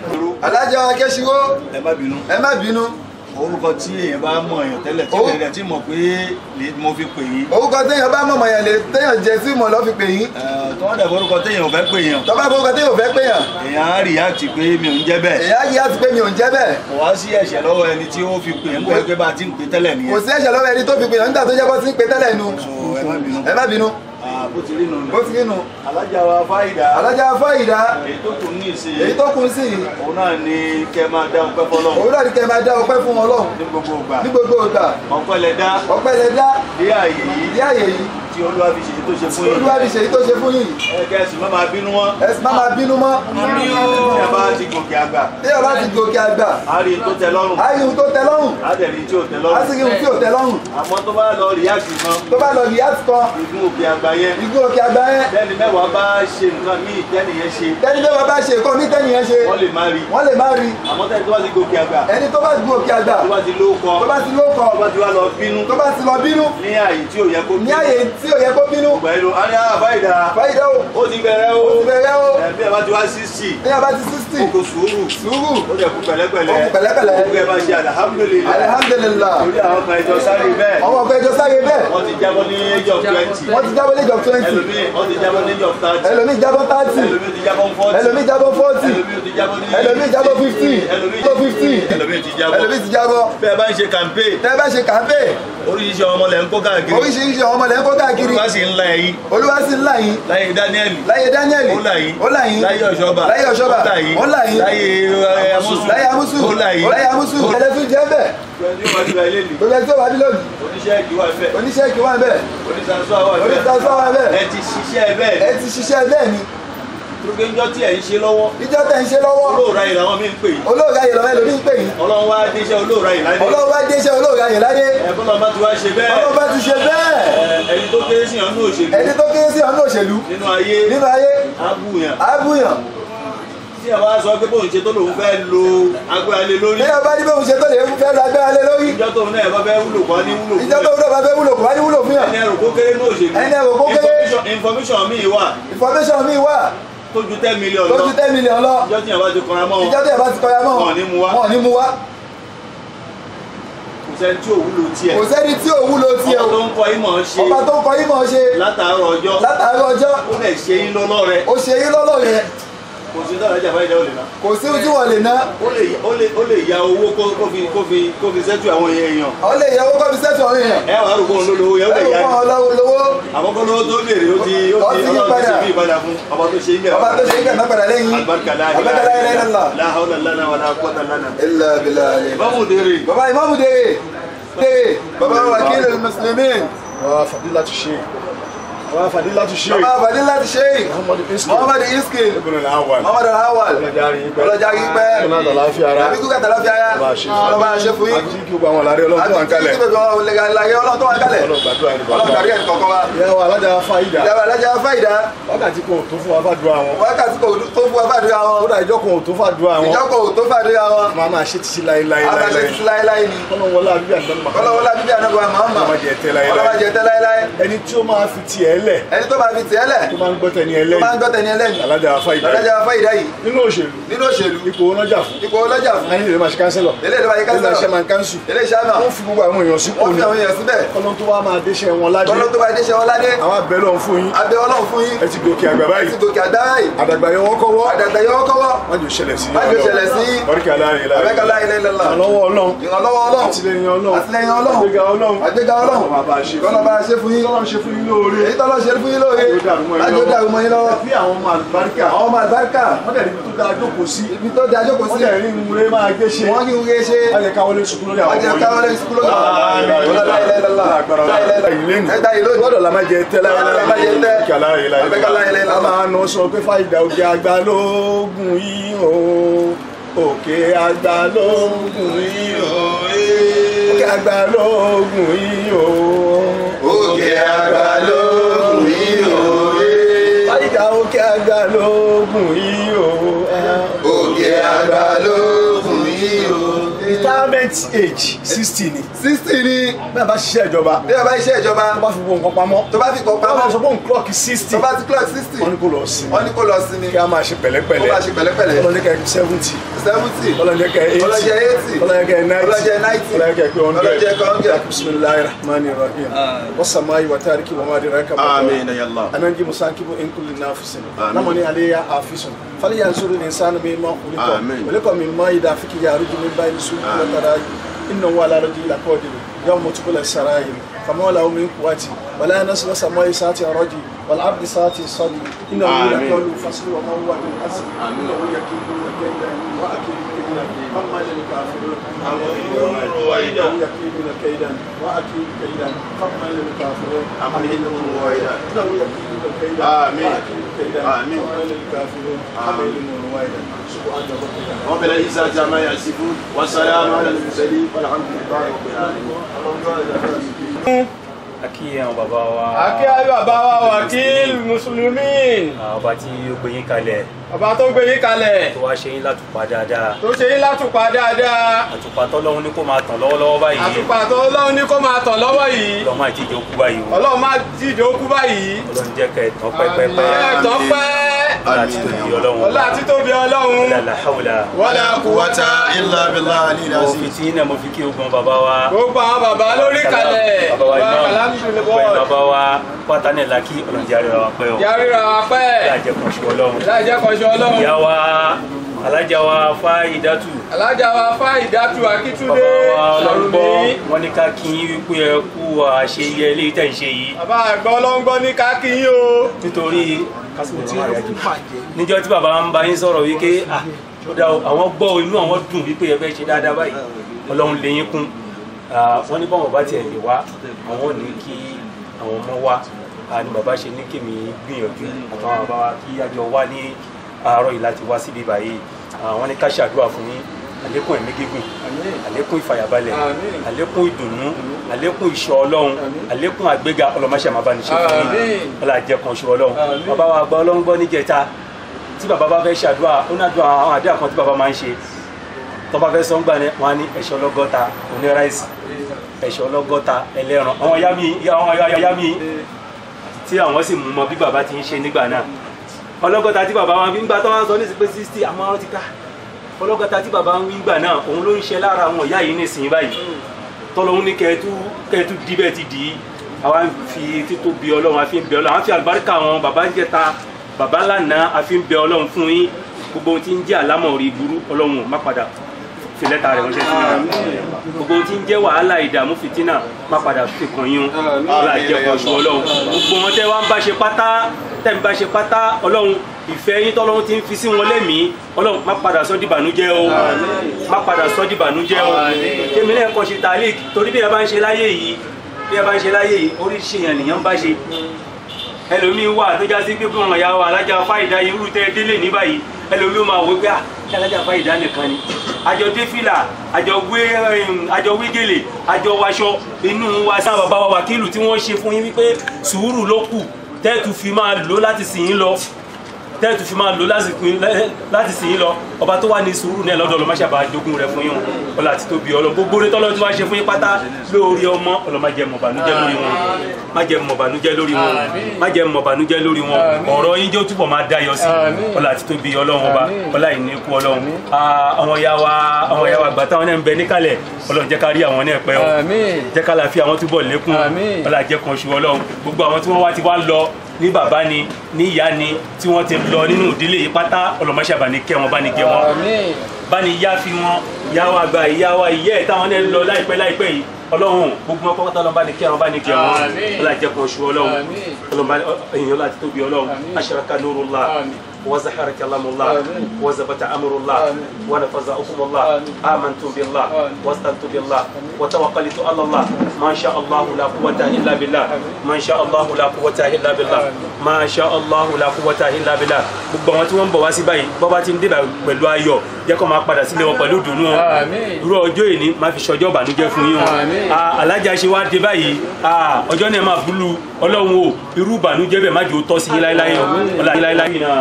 alájà akẹ́sìwó ẹ má bínú ẹ má bínú orúkọ tí èèyàn bá mọ̀ èèyàn tẹ́lẹ̀ tí Ó. èèyàn tí mọ̀ pé lè mo fi pè yín orúkọ téèyàn bá mọ̀mọ̀ yẹn lè téèyàn jẹ sí mọ̀ lọ́ fi pè yín Eh, tó wọ́n dẹ̀ orúkọ téèyàn ò fẹ́ pè yàn tọ́ba orúkọ téèyàn ò fẹ́ pè yàn èèyàn á react pé mi ò ń jẹ́ bẹ́ẹ̀ èyí á yí àti pé mi ò ń jẹ́ bẹ́ẹ̀ kò wá sí ẹ̀ṣẹ̀ lọ́wọ́ ẹni tí ó fi pè ń pẹ́ pé bá a ti ń pè tẹ́lẹ̀ kò nìyẹn sí ẹ̀ṣẹ̀ lọ́wọ́ ẹni tó fi pè yàn nígbà tó jẹ́ bọ́ sí ń pe tẹ́lẹ̀ nu so ẹ má bínú ẹ má bínú Ah, bó ti rí nù bó ti rí nu alájà wa fáìdà alájà fáyìdá èyí tó kù ní ìsìn èyí tó kù sí yìí òun náà ni kẹ́ máa dá ọpẹ́ fọlọ́ òun náà ní kẹ́ máa dá ọpẹ́ fún Ọlọ́run ní gbogbo ìgbà ní gbogbo ìgbà ọpẹ́ lẹ dá ọpẹ́ lẹ dá dé àyè yìí ìdí àyè yìí tí olúwa fi ṣèyí tó ṣe fún yín olúwa fi ṣèyí tó ṣe fún yìí ẹ kẹ́sì má máa bínú wọn ẹ sì má máa bínú mọ́ ní ẹ bá ti gòkè àgbà bí ẹ bá ti gòkè àgbà á rí i tó tẹ́ lọ́rùn á rí ohun tó tẹ́ lọ́rùn á dẹ̀ rí i tí ò tẹ́ á lọ́rùn sì rí ohun tí ò tẹ́ lọ́rùn àmọ́ tó bá lọ rí àgbì kan tó bá lọ yìí á ti kan ìgún òkè àgbà yẹn ìgún òkè àgbà yẹn bẹ́ẹ̀ni mẹ́wàá bá ṣe nǹkan míì tẹ́nìyẹn ṣe tẹ́ni tó bá bá ṣe nǹkan mí tẹ́ni yẹn ṣe wọ́n lè má rí wọ́n lè má rí àmọ́ tẹ́ni tó bá ti gòkè àgbà ẹni tó bá gun òkè àgbà tó bá ti lóko tó bá ti lóko tó bá ti wá lọ bínú tó bá ti lọ bínú ní àyè tí ò yẹ kó ní àyè tí ò yẹ kó bínú ìgbà yìí ló á ní àbáyìdá fáyidá o ó ti bẹ̀rẹ̀ o ti bẹ̀rẹ̀ o ẹ̀ bí ẹ bá ti wá sí sí ní abá ti sixty kò sùúrù sùúrù ó dẹ̀ kú pẹ̀lẹ́pẹ̀lẹ́ Ó kú pẹ̀lẹ́pẹ̀lẹ́. ó kẹ́ bá ṣe alhamdulillah alihamdulilah torí àwọn kan ẹjọ́ sáré bẹ́ẹ̀ ọmọ ọkọ ẹjọ sáré bẹ́ẹ̀ wọ́n ti jábọ́ ní age of twenty wọ́n ti jábọ́ lẹ́jọ́ twenty ẹlòmíì wọ́n ti jábọ́ ní age of thirty ẹlòmíì jábọ́ thirty ẹlòmíì ti jábọ́ forty ẹlòmíì jábọ́ forty ẹlòmíì ti jábọ́ ní ẹlòmíì jábọ́ fifty ẹlòmíì tó fifty ẹlòmíì ti jábọ́ ẹlòmíì ti jábọ́ bẹ́ẹ̀ bá ń ṣe campaign tẹ́ bá ṣe kàńpé oríṣiríṣi ọmọ lẹ́ ń kó káàkiri oríṣiríṣi àwọn ọmọ lẹ́yìn kó káàkiri olùwà sì ń la ẹ̀yìn olúwa sì ń là yín láyé Daniel láyé Daniel ó là yín ó là yín láyé ọ̀ṣọ́bà láyé ọ̀ṣọ́bà ó là yín ó là yín láyé ẹ, amúsù láyé amúsù ó là yín láyé amúsù ẹlẹ́tún jẹ́ bẹ́ẹ̀ ẹni wọ́n ti ra ilé nì gbogbo ẹni tó wà ní lónìí oníṣẹ́ ìdíwà fẹ́ oníṣẹ́ ìkí wà bẹ́ẹ̀ oníṣàṣọ́ àwọn fẹ́ oníṣàṣọ́ wà bẹ́ẹ̀ ẹ ti ṣiṣẹ́ bẹ́ẹ̀ ẹ ti ṣiṣẹ́ bẹ́ẹ̀ ni tókè ńjọ́ tí ẹ̀ ń ṣe lọ́wọ́ ìjọ tẹ̀ ń ṣe lọ́wọ́ olóòrà yìí làwọn mí ń pè yín olóòrà yìí lọ́wọ́ ẹlòmíì ń pè yín ọlọ́run wá déṣẹ́ olóòrà yìí láyé ọlọ́run bá dé iṣẹ́ olóòrà yìí láyé ẹ bọ́lá bá ti wá ṣe bẹ́ẹ̀ ọlọ́run bá ti ṣe bẹ́ẹ̀ ẹ, ẹni tó kéré sí ọ̀nà òṣèlú ẹni tó kéré sí ọ̀nà òṣèlú nínú ayé nínú ayé abúyàn ábúyàn tí ẹ wá sọ pé bóun ṣe tó lòun fẹ́ lo agbára lé lórí bí ẹ bá ní bóun ṣe tó lè fẹ́ lọ agbára lé lórí ìjọ tóun náà ẹ bá fẹ́ wúlò kọ́ ní wúlò ìjọ tó wúlò bá fẹ́ wúlò kò bá ní wúlò fún yàn ẹni ẹrù kó kéré ní òṣèlú Ẹni ẹrù kó kéré. Information- information míì wà information mi wà tó ju ten million tó lọ ju ten million lọ ìjọ tí yẹn bá ti kọra mọ́ ìjọ tó yẹ bá ti kọyà mọ́ Wọn ò ní mú wá. wọn ò ní mú wá kò sẹ́ni tí ò wúlò tiẹ̀ kò sẹ́ni tí ò wúlò tiẹ̀ ọba tó o ń kọ ìmọ̀ ṣe ọba tó ń kọ ìmọ̀ ṣe látàárọ̀ ọjọ́ látàrí ọjọ́ ó lè ṣe yín lọ́lọ́ rẹ ó ṣe yín lọ́lọ́ yẹn kò sí dára jà fáyidá ò lè ná kò sí ohun tí wọ́n lè ná ó lè ó lè ó lè ya owó kó kó fi kó fi kó fi sẹ́tù àwọn èèyàn ọ lè yẹ owó kọ́ fi sẹ́tù ọ̀rìn yẹn ẹ wàá rò pé òun ló lówó yẹn ó lè ẹ̀rù ya fún ọlọ́wọ́ lówó àkọ́kọ́ lówó tó béèrè ó ti ó Ó ti ti yí ọlọ́run ti padà. ṣe bí ìpadà fún ọba tó ṣe ń bẹ̀rẹ̀ ọba tó ṣe ń kẹ̀ mẹ́pàdà lẹ́yìn alibarika la Alibarika la ilaha illallah. la hawla lana wala quwwata lana ilà bìlà alẹ́. báwo dèrè baba imamu dèrè dèrè baba wakil muslimin wa fadilatu sheikh wa fadilatu sheikh baba fadilati sheikh muhammadu iski muhammad iskil ibn al-awwal muhammad alawal ọlọ́jàrí yín pẹ́ ọlọ́jàrí yín pẹ́. ọlọ́jàrí àlàáfíà ara àbí kúkẹ́ tàlá fi ara Ọba ṣe fún ọlọ́ba ṣe fún yín àti kí gbogbo àwọn àlàrí ọlọ́run tó wà ń kalẹ̀ àti kí gbogbo àwọn lẹ́gàlẹ́gà ọlọ́run tó wà ń kalẹ̀ ọlọ́run gbàdúrà ní ọlọ́run gbàdúrà ní kọ̀ọ̀kan wa ìyá wa alájà fáyidà ìjọba alájà fáìdá wákàtí kan ò tó fún wa fàdúrà wọn wákàtí kò tó fún wa fàdúrà wọn kódà ìjọ kan ò tó fàdúrà wọn ìjọkọ̀ ò tó fàdúrà wọn máa máa ṣe títí láéláé a máa ṣe láéláé títí láéláé ni ọlọ́run wọlé àbíbí àdánù ọlọ́wọ́lá bíbí ànágbà mahama Ọlọ́mọ jẹ tẹ́ láéláé. ọlọ́mọ jẹ tẹ́ láéláé ẹni tí ó máa fi tiẹ̀ lẹ̀ ẹni tó máa fi tiẹ̀ lẹ̀ tó máa ń gbọ́ tẹni tó máa ń ẹlẹ́yìn gbọ́ tẹni ẹlẹ́yìn alájà fáyidà alájà fáìdá yìí nínú òṣèlú nínú òṣèlú ipò ọlọ́jà fún ipò ọlọ́jà fún ayé lè máa ṣe kánsẹ́lọ̀ eléyìí ló máa yẹ ilé iṣẹ́ kánsá máa ń kánsù eléyìí sábà wọ́n fi gbogbo àwọn èèyàn sípò wọ́n fi ní àwọn èèyàn síbẹ̀ ọlọ́run tó wá máa déṣẹ́ wọn ládé tọ́lọ́ tó bá dé ṣe wọn ládé àwọn abẹ́lẹ̀ ọ̀hún fún yín abẹ́ ọlọ́run fún yín ẹ ti gòkè àgbà ti báyìí gòkè àgbára yìí àdàgbà yẹn wọ́n kọ́wọ́ àdàgbà yọ kọ́wọ́ wọ́n jò ṣẹlẹ̀ sí má jò ṣẹlẹ̀ sí oríkà láàrin láàrin abẹ́kọ̀lá ilẹ̀ ilẹ̀lá ìrànlọ́wọ́ ọlọ́run ìrànlọ́wọ́ ọlọ́run àtìlẹyìn ọlọ́run àtìlẹyìn ọlọ́run àgbéga ọlọ́run àgbéga ọlọ́run Ọlọ́run bá ṣe fún kọ́nà bá ṣe fún yín ọlọ́run ṣe fún yín lóore èyí tọ́lọ́ ṣe fún yín lóore Yóò dàrú mọ́ yín lájọ́ lọ́wọ́. dàrú mọ́ yín lọ́wọ́ bí àwọn ọmọ àlùbáríkà àwọn ọmọ àlùbáríkà wọ́n dẹ̀ níbi tó dáa jókòó sí ibi tó di ajókòó wọ́n sí dẹ̀ rí ìwúre máa gbé ṣe wọ́n kí n wúre ṣe wọ́n jẹ́ káwọlé sùkúrú lórí àwọn wọ́n jẹ́ káwọn lẹ́yìn sukúlù náà ọlọ́lá ilẹ̀ ilẹ̀lá ẹgbà yìí lónìí gbọ́dọ̀ la máa jẹ tẹ́ láyé La máa jẹ tẹ́. Kí aláyé láyé. Àgbéga láyé láyé. a máa nọ sọ pé fáyidà òkè àgbà lóògùn yìí o òkè àgbà lóògùn yìí o òkè àgbà lóògùn yìí o òkè àgbà lóògùn yìí o fáyidà òkè àgbà lóògùn yìí o òkè àgbà lóògùn yìí o. retirement age sixty ni sixty ni bẹ́ẹ̀ bá ṣiṣẹ́ ìjọba bí a bá iṣẹ́ ìjọba tó bá fi gbogbo nǹkan pamọ́ tó bá fi kọ́ tó bá sọ pamọ́ pé òun clock sixty tó bá ti clock sixty wọ́n ní kó lọ sí wọ́n ní kó lọ sí ni kí a máa ṣe kó pẹ̀lẹ́pẹ̀lẹ́ máa ṣe pẹ̀lẹ́pẹ̀lẹ́ ọlọ́dẹ́kẹ́ seventy seventy ọlọ́dẹ́kẹ́ eighty ọlọ́jẹ́ eighty ọlọ́dẹ́kẹ́ ninety ọlọ́jẹ́ ninety ọlọ́dẹ́kẹ́ pé hundred ọlọ́jẹ́ pé hundred. bisimilayi rahman rahim wasamayi watariki wamadi raka آمين يا الله ananji musakibu inkuli nafisin namani aleya afisun fali yansuru linsanu mimma khuliqa Amin. walika mimma yudafiki yaruju min bayni sufi wa tarayi innahu ala rajuli laqadir yawma tubula sarair فما له من قوة ولا نسل سماء ساتي رجي والعبد ساتي صدي إنه آمين. يقول الفصل وما هو بالحسن إنه يكيد كيدا وأكيد كيدا أما للكافرون إنه يكيد كيدا وأكيد كيدا فما للكافرون إنه يكيد كيدا آمين. وأكيد كيدا آمين. فما للكافرون حمل رويدا سبحان ربك رب العزة عما يصفون والسلام على المرسلين والحمد لله رب العالمين akí àwọn bàbá wa Akí ayé bàbá wa wàkíl Mùsùlùmí. àwọn ọba tí ó gbé yín kalẹ̀ Bàbá tó gbé yín kalẹ̀. tó wá ṣe yín látùpá dáadáa Tó ṣe yín látùpá dáadáa. àtùpá tọ́lọ́hún ní kó máa tàn lọ́wọ́lọ́wọ́ báyìí Àtùpà tó Ọlọ́run ní kó máa tàn lọ́wọ́ yìí. ọlọ́mọ àti ìjọ kú báyìí o Ọlọ́run má dìde ó kú báyìí. ọlọ́run jẹ́ kẹ́ ẹ̀ tán pẹ́pẹ́pẹ́ Ẹ tán pẹ́. ọlá àti tóbi ọlọ́run Ọlá àti tóbi Ọlọ́run. la hawla Wala quwwata illa billahi mo fi tí náà mo fi kí ogun bàbá wa Gbogbo àwọn bàbá lórí kalẹ̀. bàbá wa Wà imam kàlámùsùlùmí gbogbo ẹ̀ bọ́ọ̀lù. bàbá wa pátá náà la kí ọlọ́run jẹ́ àríwá wa pẹ́ o Yàrá wa pẹ́. láàjẹ́ kan ṣe ọlọ́run Láìjẹ́ kọ́ṣẹ́ Ọlọ́run. ìyá wa alájà wa Fáyidátù Alájà wa Fáyidátù Akítúndé. bàbá wa ọlọ́gbọ́ Sàrùmí. wọn ní ká kí yín wípé ẹ kú àṣeyẹ eléyìí tẹ̀ ń ṣe yìí Bàbá àgbọ̀ ọlọ́ngbọ́ ní kákíyín o. nítorí kásìkò tí wọ́n yájú níjọ́ tí bàbá ń bá yín sọ̀rọ̀ wípé ah, ó dá o, àwọn gbọ́ inú àwọn dùn wípé ẹ fẹ́ ṣe dáadáa báyìí ọlọ́run lè yín kún Ah, wọ́n ní báwọn bá tiẹ̀ lè wá àwọn ò ní kí àwọn ọmọ wá Ah, ni bàbá ṣe ní kèmí gbìyànjú àtàwọn bàbá wa kí àjọ wá ní àárọ̀ yìí láti wá síbí báyìí Ah, wọ́n ní ká ṣàdúrà fún yín àlékún ẹ̀mí gígùn àlékún ìfàyàbalẹ̀ àlékún ìdùnnú àlékún ìṣọ́ ọlọ́run àlékún àgbéga ọlọ́mọṣẹ́ máa bá ní ṣe fún yín Àmín. ọlọ́àjẹ kan ṣe ọlọ́run bàbá wa gba ọlọ́run gbọ́ níjẹta tí bàbá bá fẹ́ ṣàdúrà ó náà dùn àwọn àdúrà kan tí bàbá máa ń ṣe tó bá fẹ́ sọ́ngbà ni wọ́n á ní ẹ̀ṣọ́ ọlọ́gọ́ta oníráìsì ẹ̀ṣọ́ ọlọ́gọ́ta ẹlẹ́ran àwọn ya mi àwọn ya ya mi tí àwọn sì mú mọ bí bàbá ti ń ṣe nígbà náà ọlọ́gọ́ta tí bàbá wọn fi ń gbà tó wọn sọ ní sí pé sixty àmọ́ ọ̀rọ̀ ti ká ọlọ́gọ́ta tí bàbá ń gbà náà òun ló ń ṣe lára àwọn ìyá yìí nísìnyí báyìí tọ́lọ́hún ní kẹ́ẹ̀tú kẹ́ẹ̀tú díbẹ̀ ti dì í àwa ń fi títóbi ọlọ́run àfi ń bẹ ọlọ́run àfi àlùbáríkà wọn bàbá ń jẹta bàbá lánàá àfi ń bẹ ọlọ́run fún yín gbogbo ohun tí ń jẹ́ àlámọ̀rí burú ọlọ́run má padà fi lẹ́tà rẹ̀ ránṣẹ́ sí yín gbogbo ohun tí ń jẹ́ wàhálà ìdààmú fìtínà má padà fi kàn yín ọlọ́run àjẹkọ̀ ṣù ọlọ́run gbogbo wọn tẹ́ wá ń bá ṣe pátá tẹ́ ń bá ṣe pátá ọlọ́run ìfẹ́ yín tọ́lọ́run ti ń fi sí wọn lẹ́mìí ọlọ́run má padà sọ́ dìbànújẹ́ o má padà sọ́ dìbànújẹ́ o kémi náà kọ́ ṣe tàlík torí bí ẹ bá ń ṣe láyé yìí bí ẹ bá ń ṣe láyé yìí oríṣi èèyàn nìyẹn ń bá ṣe ẹlòmíín wà tó já sí pé fún ọmọ ìyá wa alájà fáìdá irú tẹ délé ní báyìí ẹlòmíín máa wọ pé à kí alájà fáìdá nìkan ni àjọ dé fìlà àjọ wé àjọ wé gèlè àjọ waṣọ inú wa sáà bàbá wa wákìlù tí wọ́n ṣe fún yín wípé sùúrù ló kù tẹ́ẹ̀tù fi máa lò láti sìn yín lọ tẹ́ẹ̀tù fi máa lò láti sìn yín lọ ọba tó wà ní sùúrù náà lọ́dọ̀ ọlọ́mọ ṣàbà jogún rẹ̀ fún yín ọlọ́ àti tóbi ọlọ́ gbogbo orí tọ́lọ́ tí wọ́n ṣe fún yín pátá lórí ọmọ ọlọ́ má jẹ́ mọ̀bànújẹ́ lórí wọn má jẹ́ mọ̀bànújẹ́ lórí wọn má jẹ́ mọ̀bànújẹ́ lórí wọn ọ̀rọ̀ yín jẹ́ ó túbọ̀ máa dáyọ sí ọlọ́ àti tóbi ọlọ́run ọba ọlá ìníkù ọlọ́run àwọn ya wa àwọn ya wa gbà táwọn náà ń bẹ níkàlẹ̀ ọlọ́run jẹ́ ká rí àwọn náà pẹ́ ọ jẹ́ ká láfi àwọn túbọ̀ lékún ọlá jẹ́ kan ṣu ọlọ́run gbogbo àwọn tí wọ́n wá ti wá lọ ní bàbá ni ní ìyá ni tí wọ́n ti lọ nínú ìdílé yìí pátá ọlọ́mọṣẹ́ bá ní kẹ́ wọn bá ní kẹ́ wọn bá ní yá fi wọn ìyá wa gba ìyá wa ìyẹ́ ẹ̀ táwọn náà lọ láìpẹ́ láìpẹ́ yìí ọlọ́run gbogbo wọn pátá ọlọ́run bá ní kẹ́ wọn bá ní kẹ́ wọn ọlọ́run jẹ́ kan ṣu ọlọ́run ọlọ́run èèyàn láti tóbi ọlọ́run aṣaraka nurullah وزهر كلام الله وزبت أمر الله ونفذ حكم الله آمنت بالله واستنت بالله وتوكلت على الله ما شاء الله لا قوة إلا بالله ما شاء الله لا قوة إلا بالله ما شاء الله لا قوة إلا بالله gbogbo àwọn tí wọ́n ń bọ̀ wá sí báyìí bọ́ bá ti ń débà pẹ̀lú ayọ̀ jẹ́ kó máa padà sílé wọn pẹ̀lú ìdùnnú wọn irú ọjọ́ ìní máa fi ṣọjọ́ ìbànújẹ́ fún yín wọn alájà ṣe wá dé báyìí ọjọ́ náà máa búlù ọlọ́run o irú ìbànújẹ́ bẹ́ẹ̀ má jẹ́ ó tọ́ sí yín láéláé ọlá yín láéláé náà.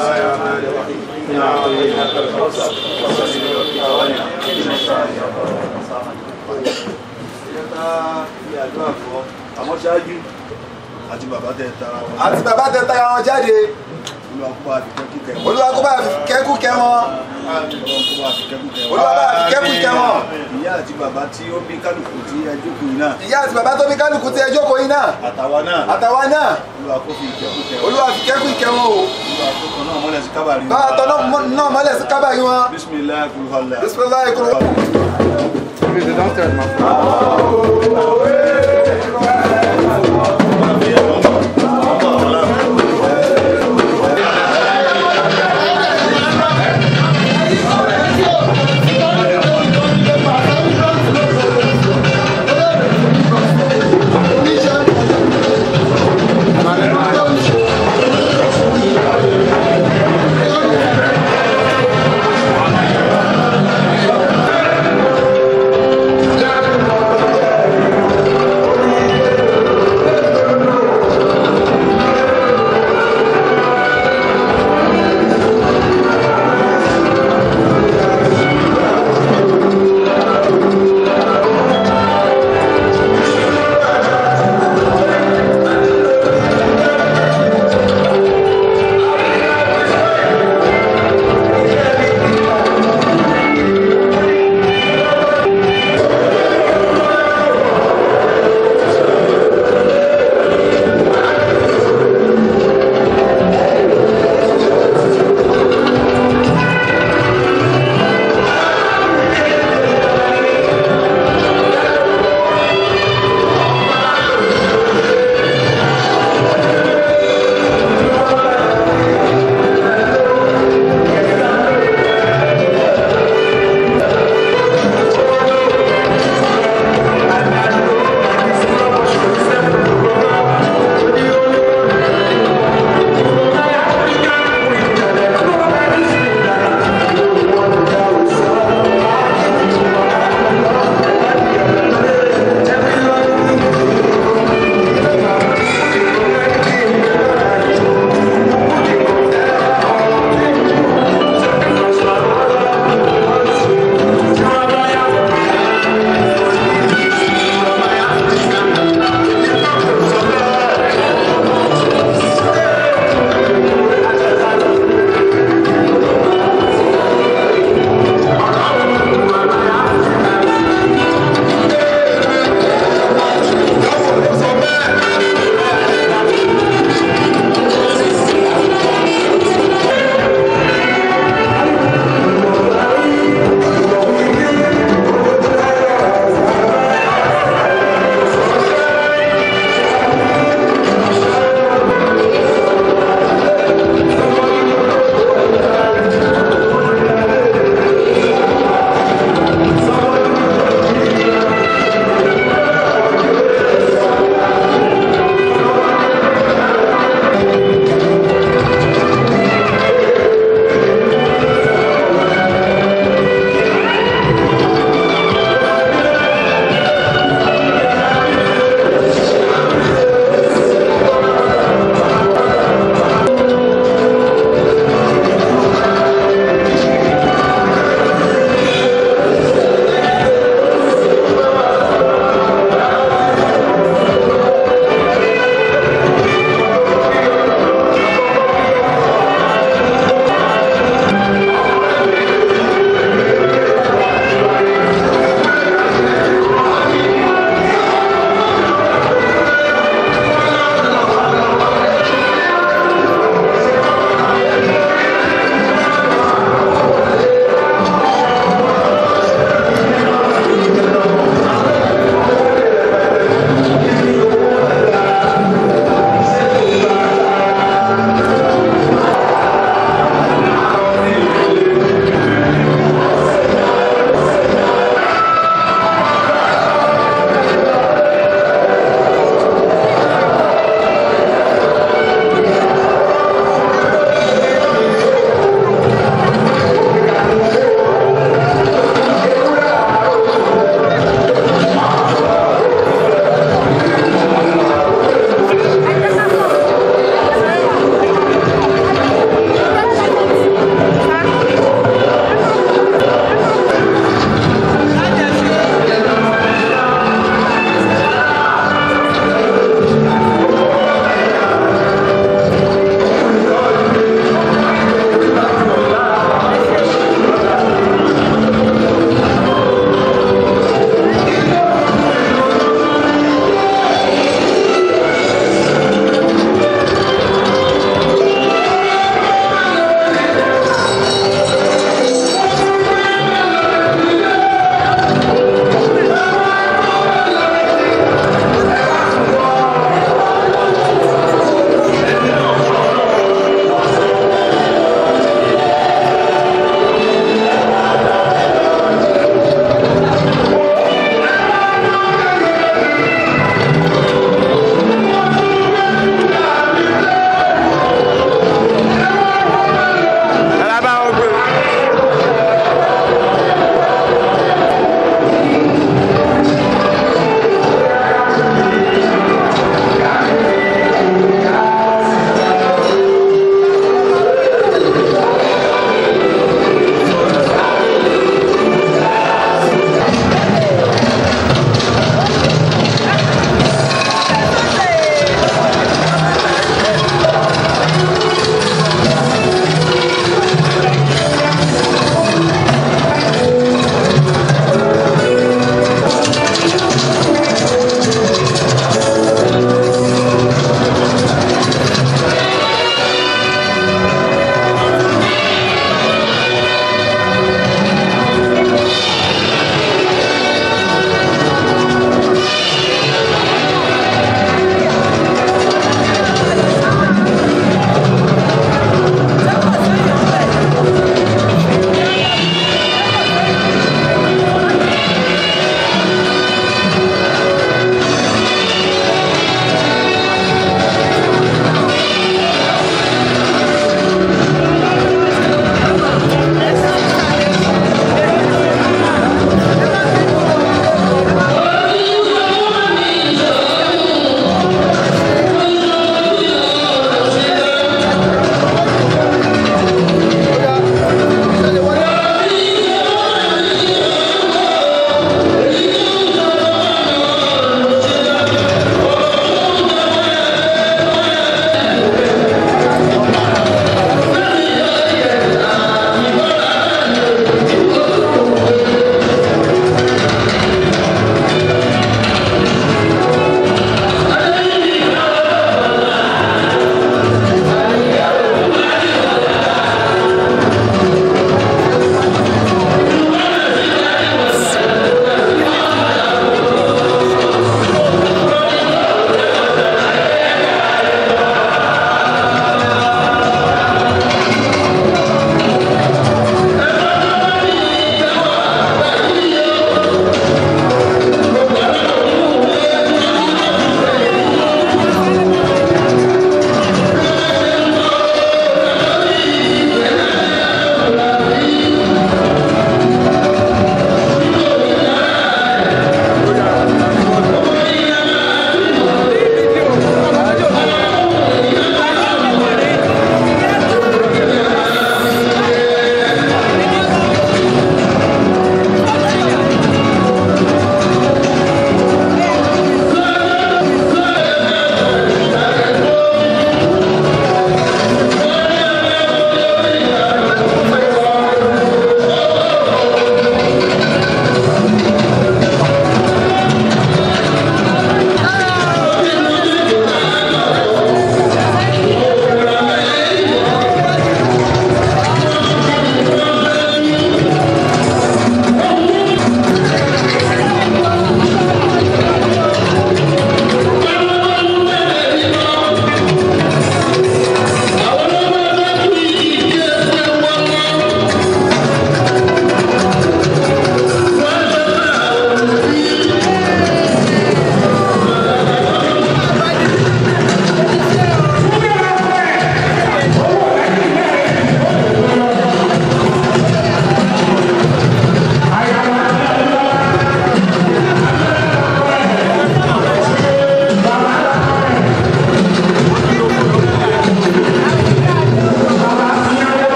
àmọ́ ṣáájú àti bàbá tẹ tara wọn. àti bàbá tẹ tara wọn jáde olúwa kó bá fi kẹ́kù kẹ́ wọn. olúwa kó bá fi kẹ́kù kẹ́ wọn olúwa kó bá fi kẹ́kù kẹ́ wọn. olúwa bá fi kẹ́kù kẹ́ wọn ìyá àti bàbá tí ó bí kálukú tí ẹ jókòó yìí náà ìyá àti bàbá tó bí kálukú tí ẹ jókòó yìí náà àtàwa náà àtàwa náà olúwa kó fi kẹ́kù kẹ́ wọn. olúwa fi kẹ́kù kẹ́ wọn o olúwa kó kan náà mọ́lẹ̀ sí kábàárì wọn. bá a tọ́ náà mọ́lẹ̀ sí kábàárì wọn bisimilayi kulubala. bisimilayi kúrò. Thank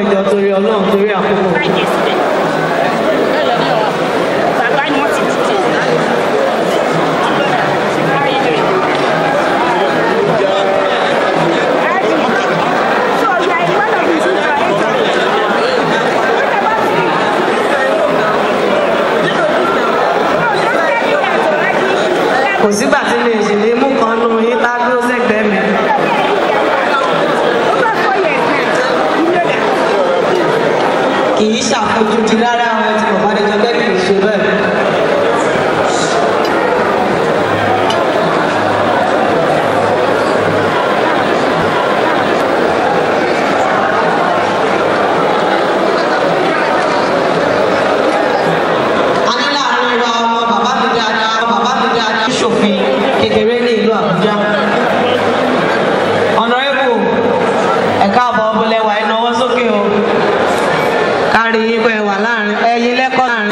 ẹjọ́ torí ọlọ́run torí àkókò. kò sígbà tí mi ò sì lè mú kan nù yín tá a dúró sẹ́gbẹ̀ẹ́ mi. kì í ṣàfojúdi rárá àwọn tí bàbá adéjọ bẹ́ẹ̀ kì í ṣe bẹ́ẹ̀. a ní láàrin wa ọmọ bàbá mi dáadáa bàbá mi dáadáa ṣòfin kékeré ní ìlú àbújá. ọ̀nàrẹ́bù ẹ̀ka àbọ̀ ọ̀bọ̀lẹ̀wà ìnáwó sókè o kárí yín pé wà láàrin ẹ̀yin lẹ́kọ̀ọ́ láàrin.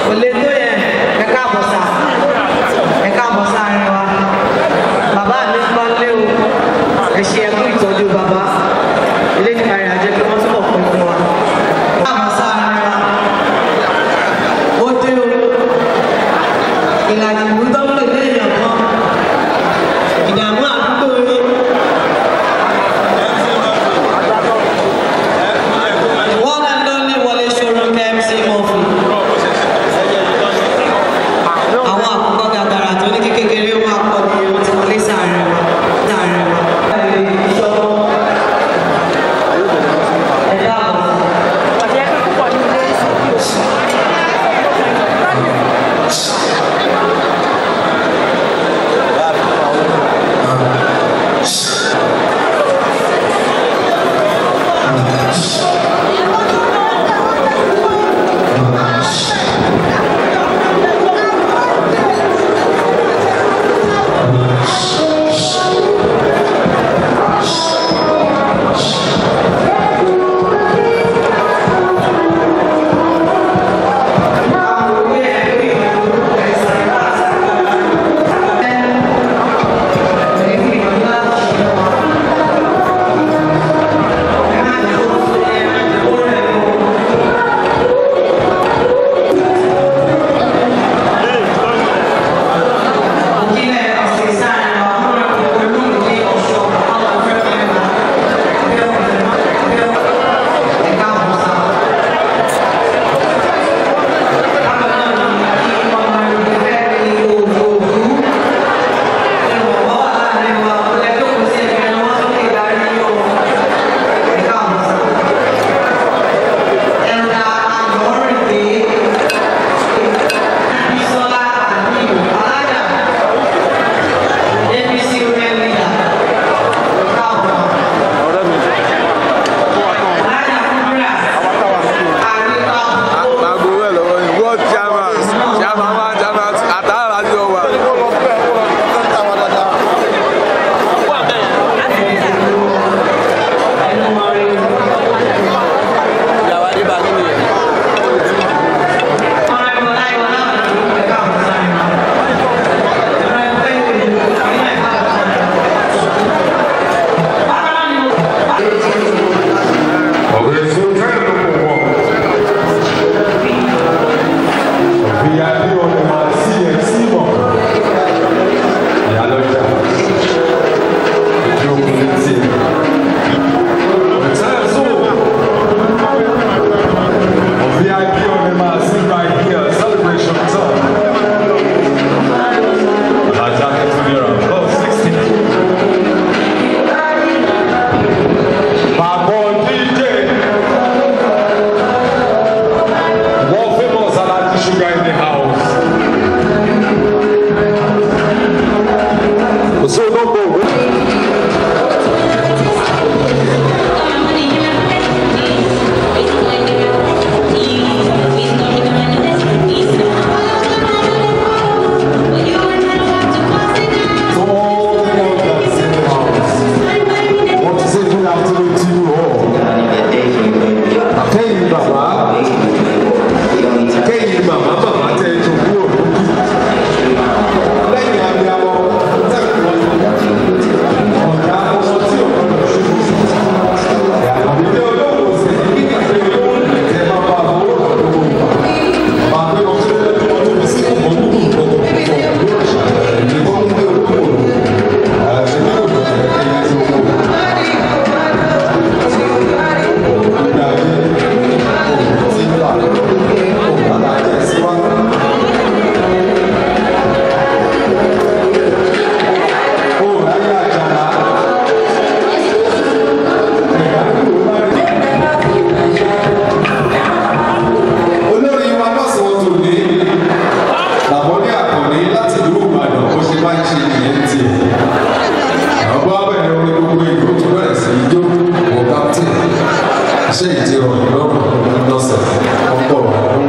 rọ̀ mí lọ́rùn lọ́sẹ̀ ọ̀pọ̀ ọ̀hún.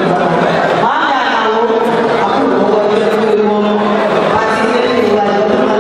Thank you.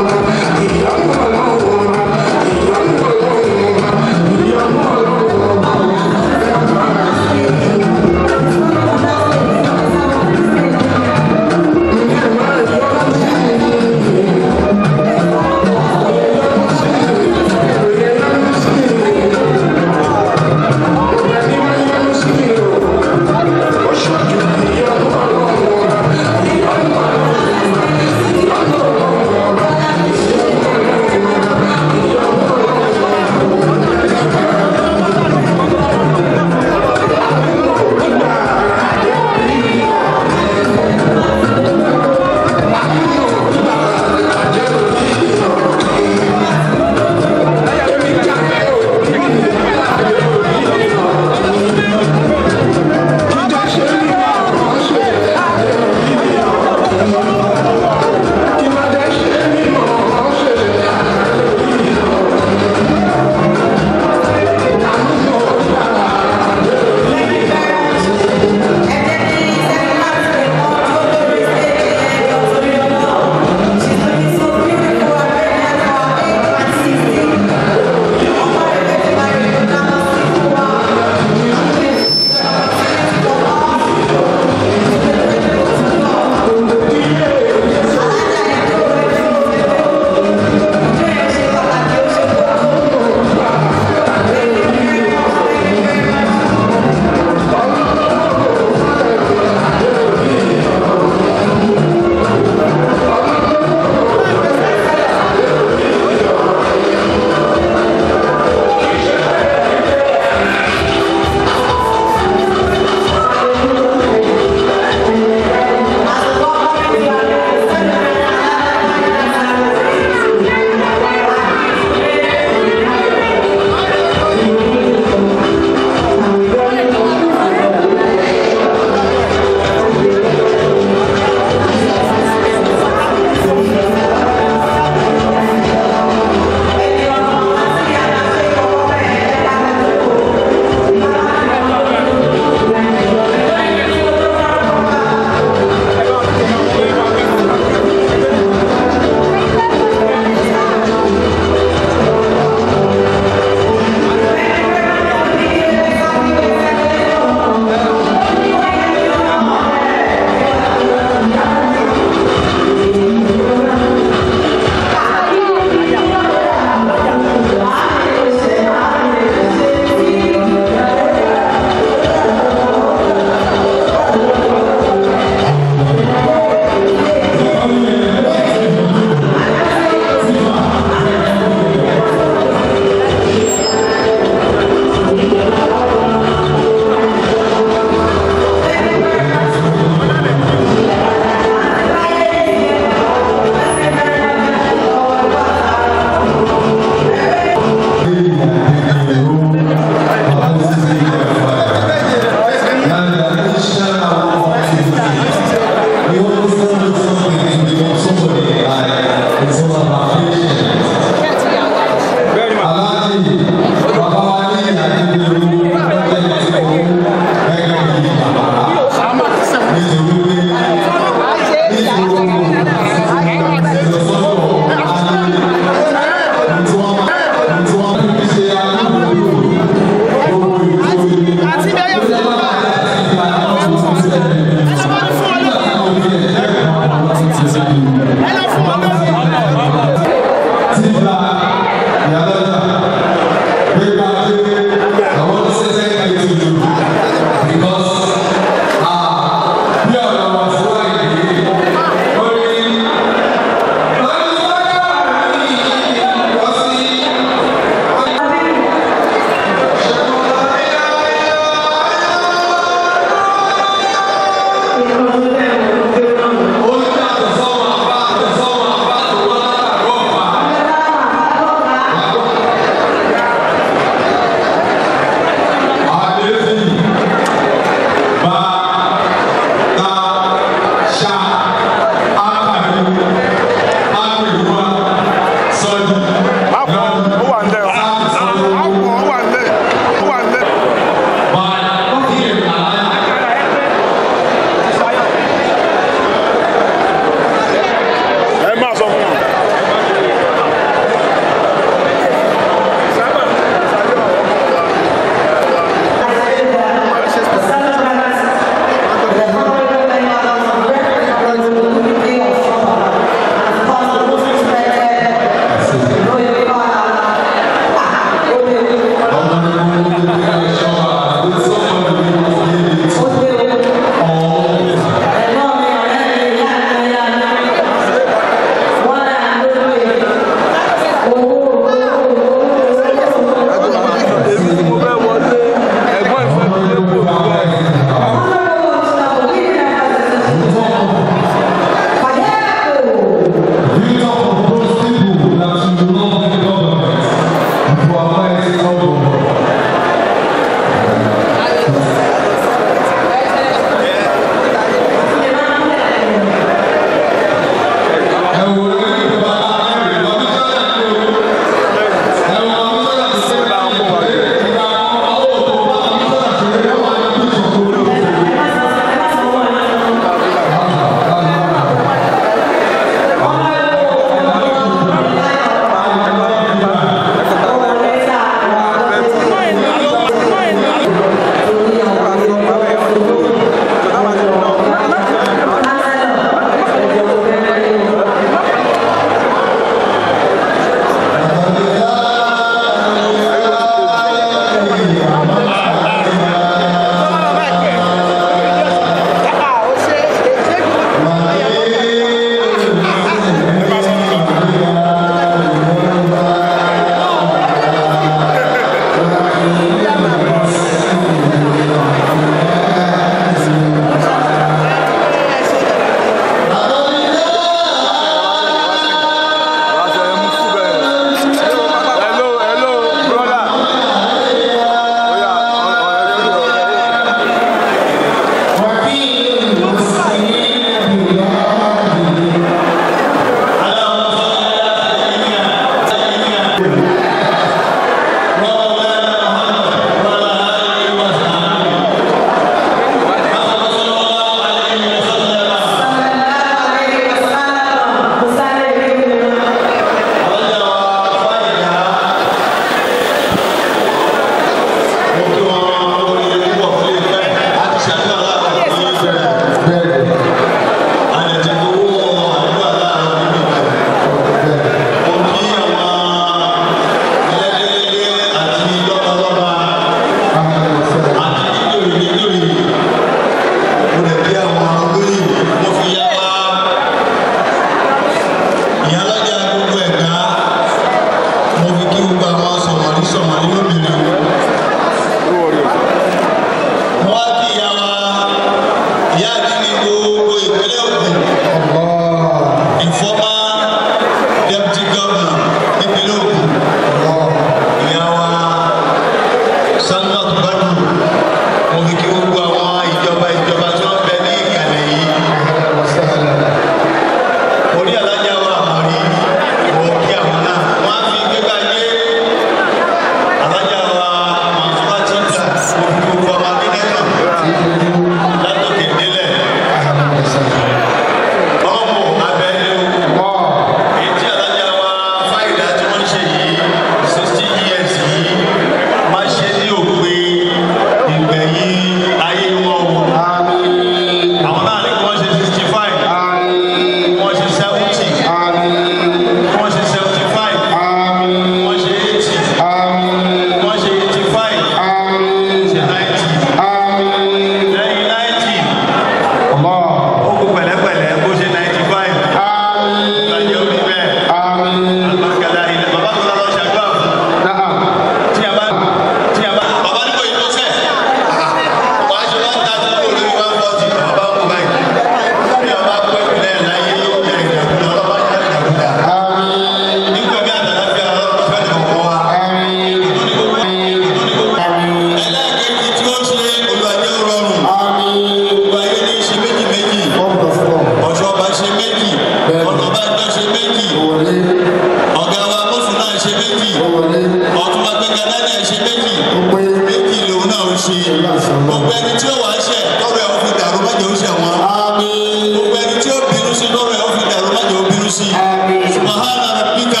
méjì ọ̀túnba gbẹ̀gà náà ṣe méjì méjì lòun náà ń ṣe gbogbo ẹni tí ó wàá ṣẹ̀ tọrọ ẹ̀ ó fi dàrú má jẹ́ ó ṣẹ̀ wọ́n gbogbo ẹni tí ó bínú sí tọrọ ẹ̀ ó fi dàrú má jẹ́ ó bínú sí subahana rabbika.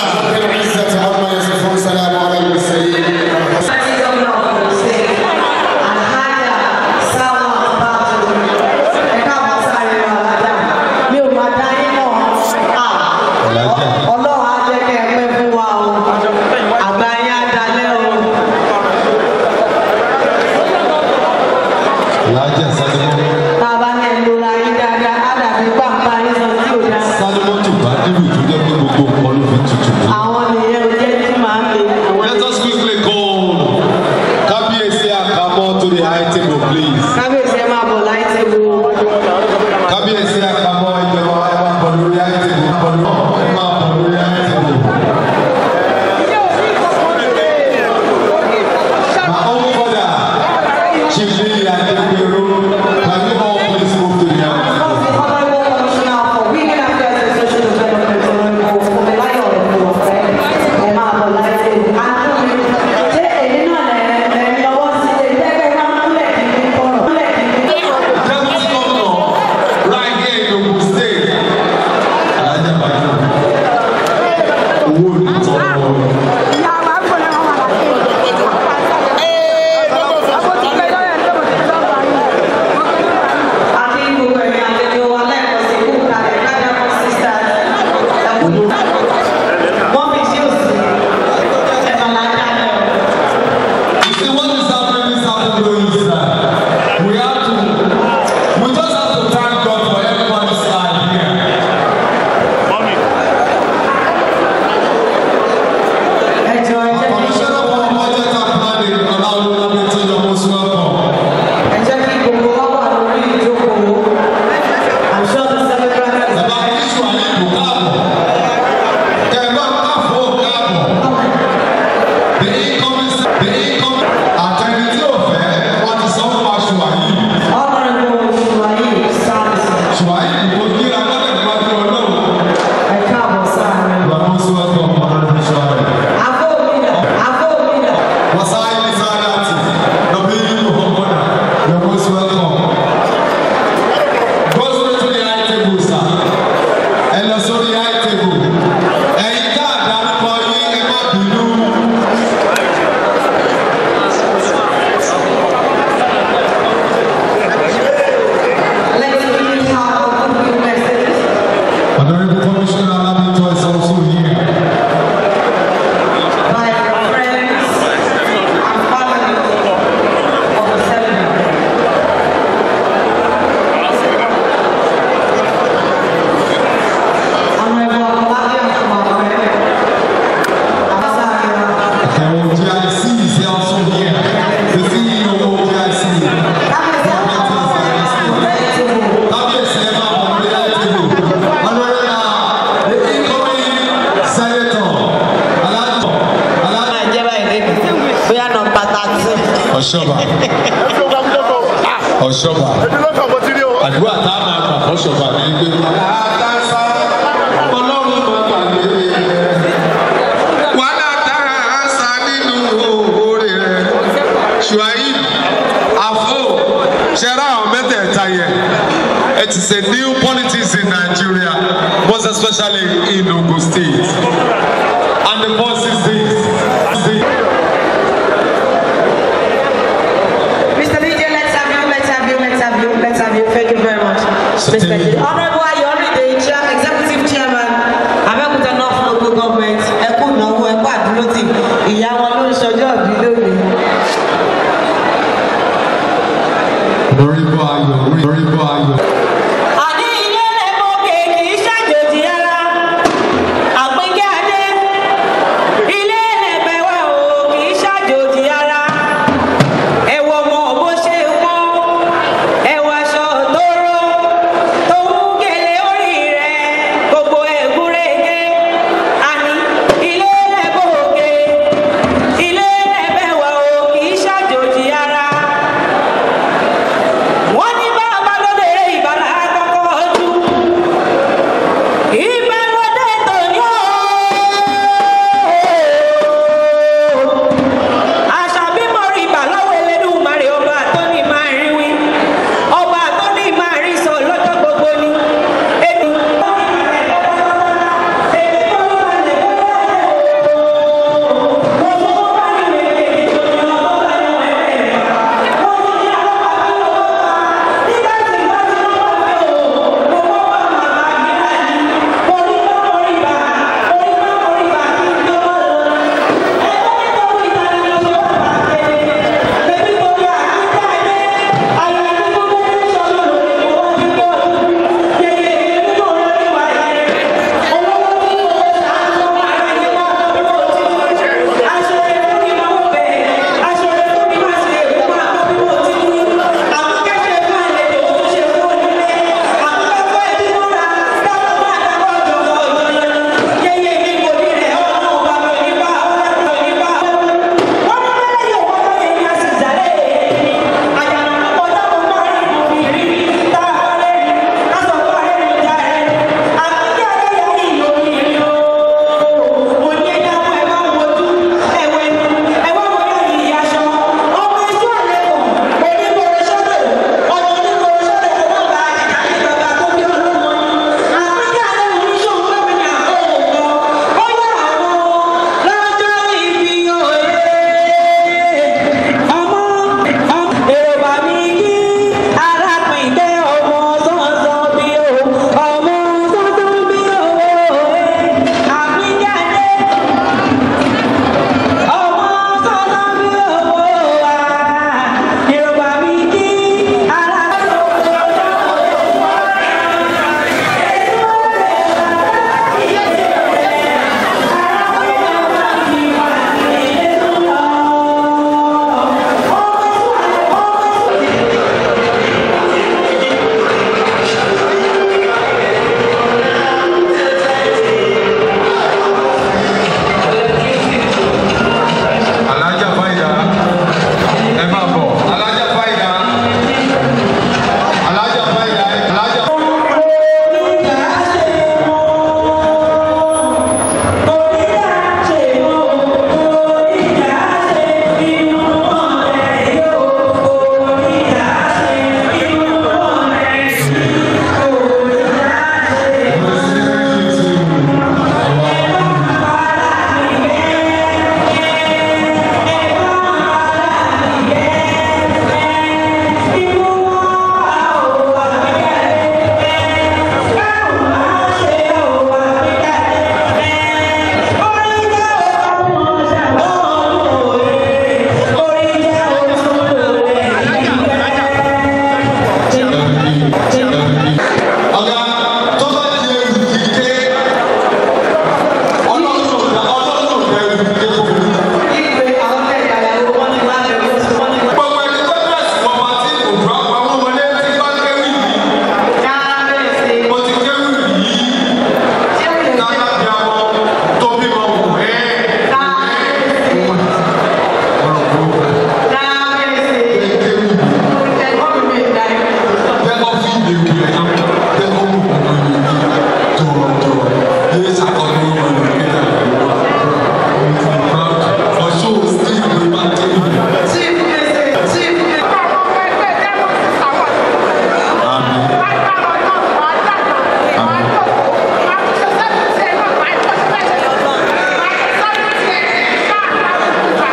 Ọlọ́run á jẹ́ kẹ́ ẹ pẹ́ fún wa o. Àgbà yín á dalẹ́ o. Alhaji Sadimo. Tá a bá ní ẹ̀ lóra yín dáadáa, á dàbí pàǹpá yín sọ tí ò dáa. Sadimo tó bá dìbò tó jẹ́ pé gbogbo nǹkan ló fi tutù. Àwọn nìyẹn ò jẹ́ tí màá lè. Àwọn Let us quickly go. Kábíyèsí àkámọ́ to the high table please. kábíyèsí ẹ máa bọ̀ láì tẹ́ wo. Kábíyèsí àkámọ́ ìjọba ẹ máa bọ̀ lórí high table. Ẹ máa bọ̀ lórí high table. My own father, Chief Lily Adegbero, can you all please move to the high table? Deputy Governor, right here in Ogun State. Alhaji Abdul. Owó ní tọrọ. You see what is happening is happening is that we have to, we just have to thank God for everybody's life here. Commissioner for Budget and Planning, Alao Lamito, you're most welcome. Bàbá Kíṣù Àyìnbó káàbọ̀. Kẹ̀mọ́ káfọ́ káàbọ̀. The incoming, the incoming, àtẹni tí ò fẹ́, wọ́n ti sọ fún wa Ṣùwàyí. Ṣùwàyí kò kíra lọ́dẹ̀ níwájú ọlọ́run. You are most welcome, Honorable Ṣùwàyí. Wasai Nisayati, Nabili Muhammad, you are most welcome. Go straight to the high table, sir. Ẹ lọ sórí high table. Ẹ̀yin tá a dárúkọ yín, ẹ má bínú. Honorable Commissioner Alamito is also here. And OGIC is also here. The CEO of OGIC. Kábíyèsí ẹ máa bọ̀ lórí àìtìbò. Honorable uh, the incoming senator, Alhaji Alhaji Ọ̀ṣọ́bà. Ọ̀ṣọ́bà. Àdúrà tá a máa gbà fọ́ṣọ́bà ní gbé. Ọlọ́run máa gbàgbé. Wàhálà tára àṣà nínú oore rẹ̀. Ṣùáyí, àfọ̀, ṣẹ́ra àwọn mẹ́tẹ̀ẹ̀ta yẹn. It is a new politics in Nigeria, most especially in Ogun State. And the boss is this. this Mr. DJ, let's have you, let's have you, let's have you, let's have you. Thank you very much. Respected. Honorable Ayoride, Chair, Executive Chairman, Abẹ́òkúta North Local Government, ẹkú ìnáwó ẹkú àdúrótì, ìyá wọn ló ń ṣọjọ́ ìbí lónìí. Honorable Ayo, Honorable Ayo. Àní ilé lẹ́kọ̀ọ́ kèkì ṣàjòjì ara, àpínkẹ́ adé. Ilé lẹ́gbẹ̀wẹ̀ o kì í ṣàjòjì ara. Ẹ̀wọ̀ mọ̀ bó ṣe pọ́n, ẹ̀wọ̀ aṣọ tó ró, tó ń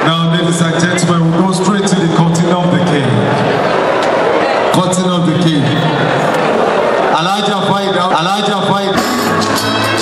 Now, ladies and gentlemen, we'll go straight to the cutting of the cake. Cutting of the cake. Elijah fight out. Elijah fight.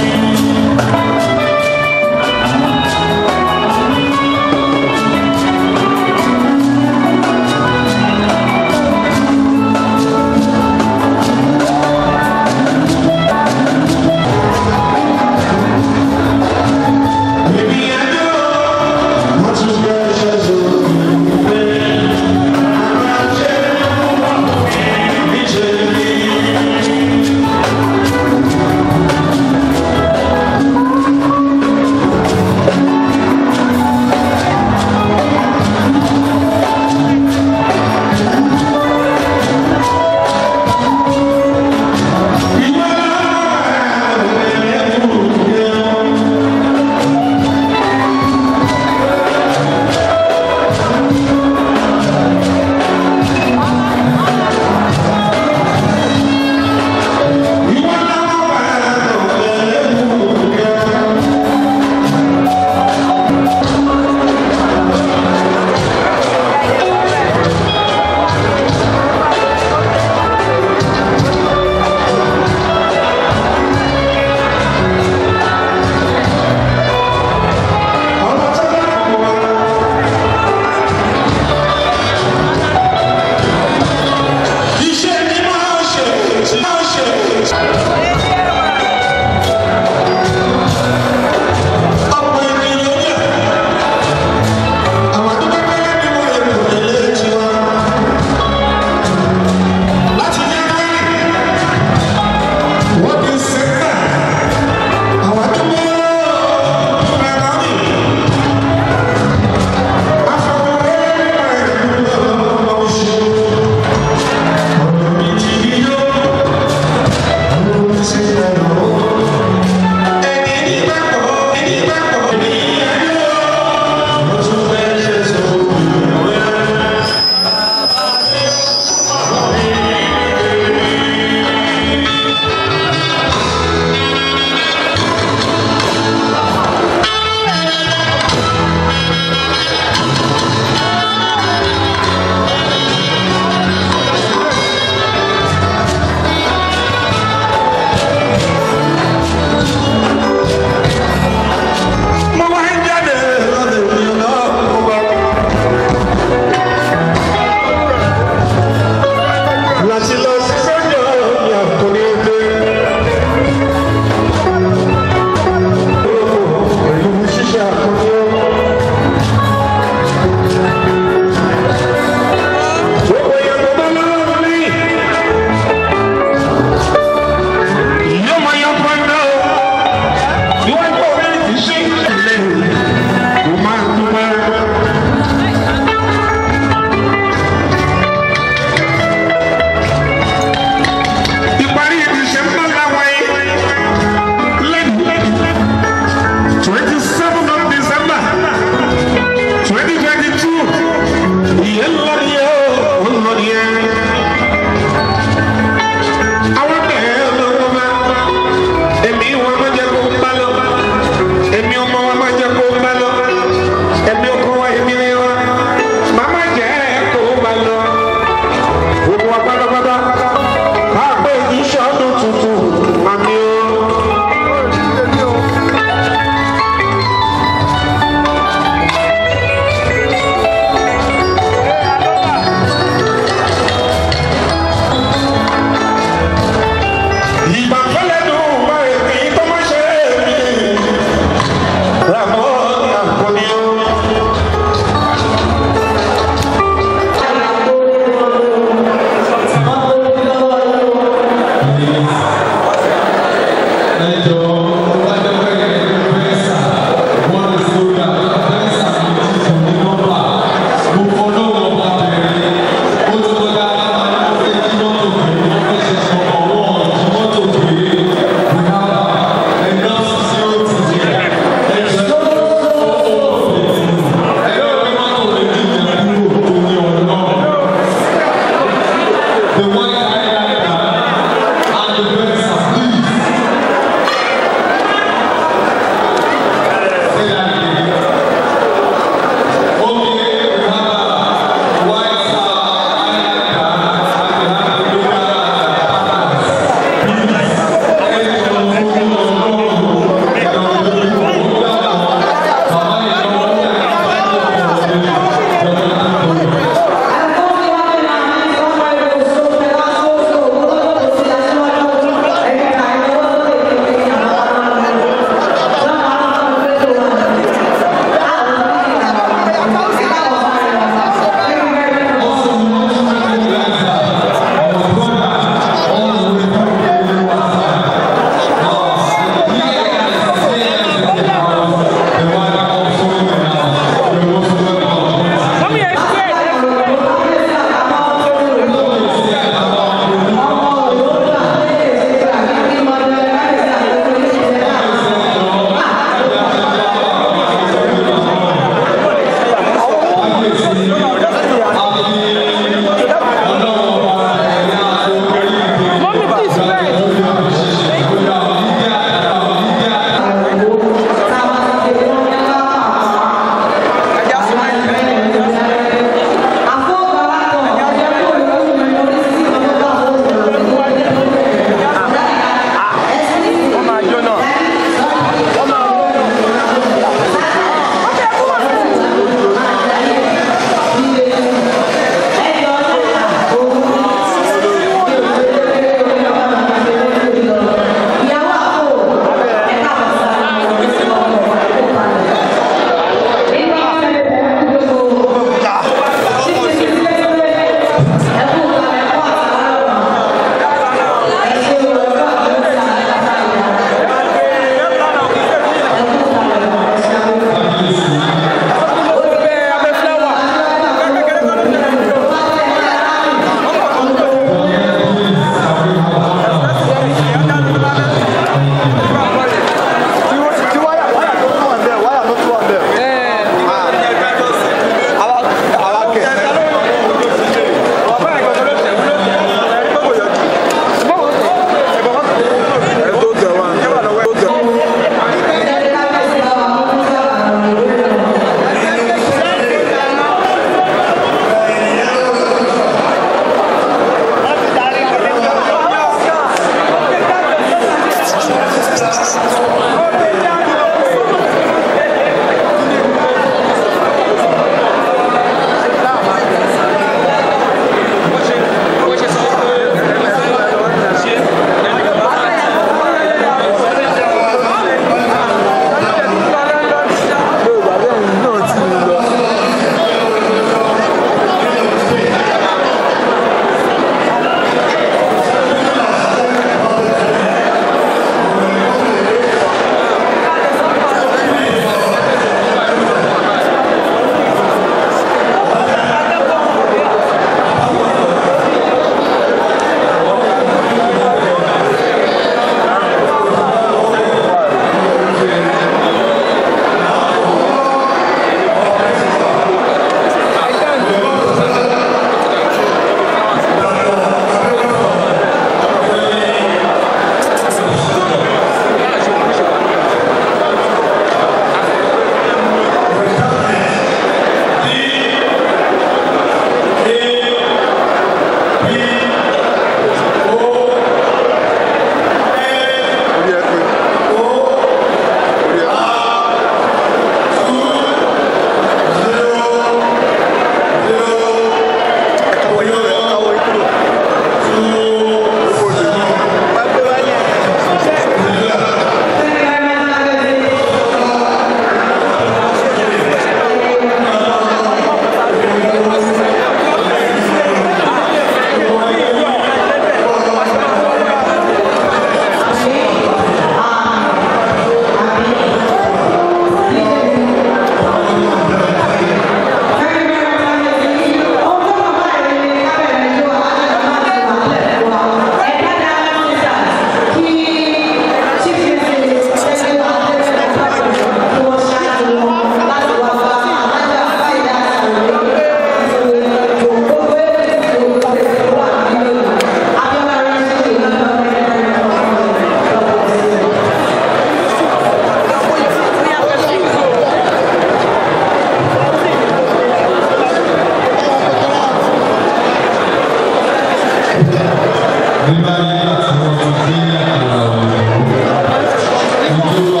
ìjọba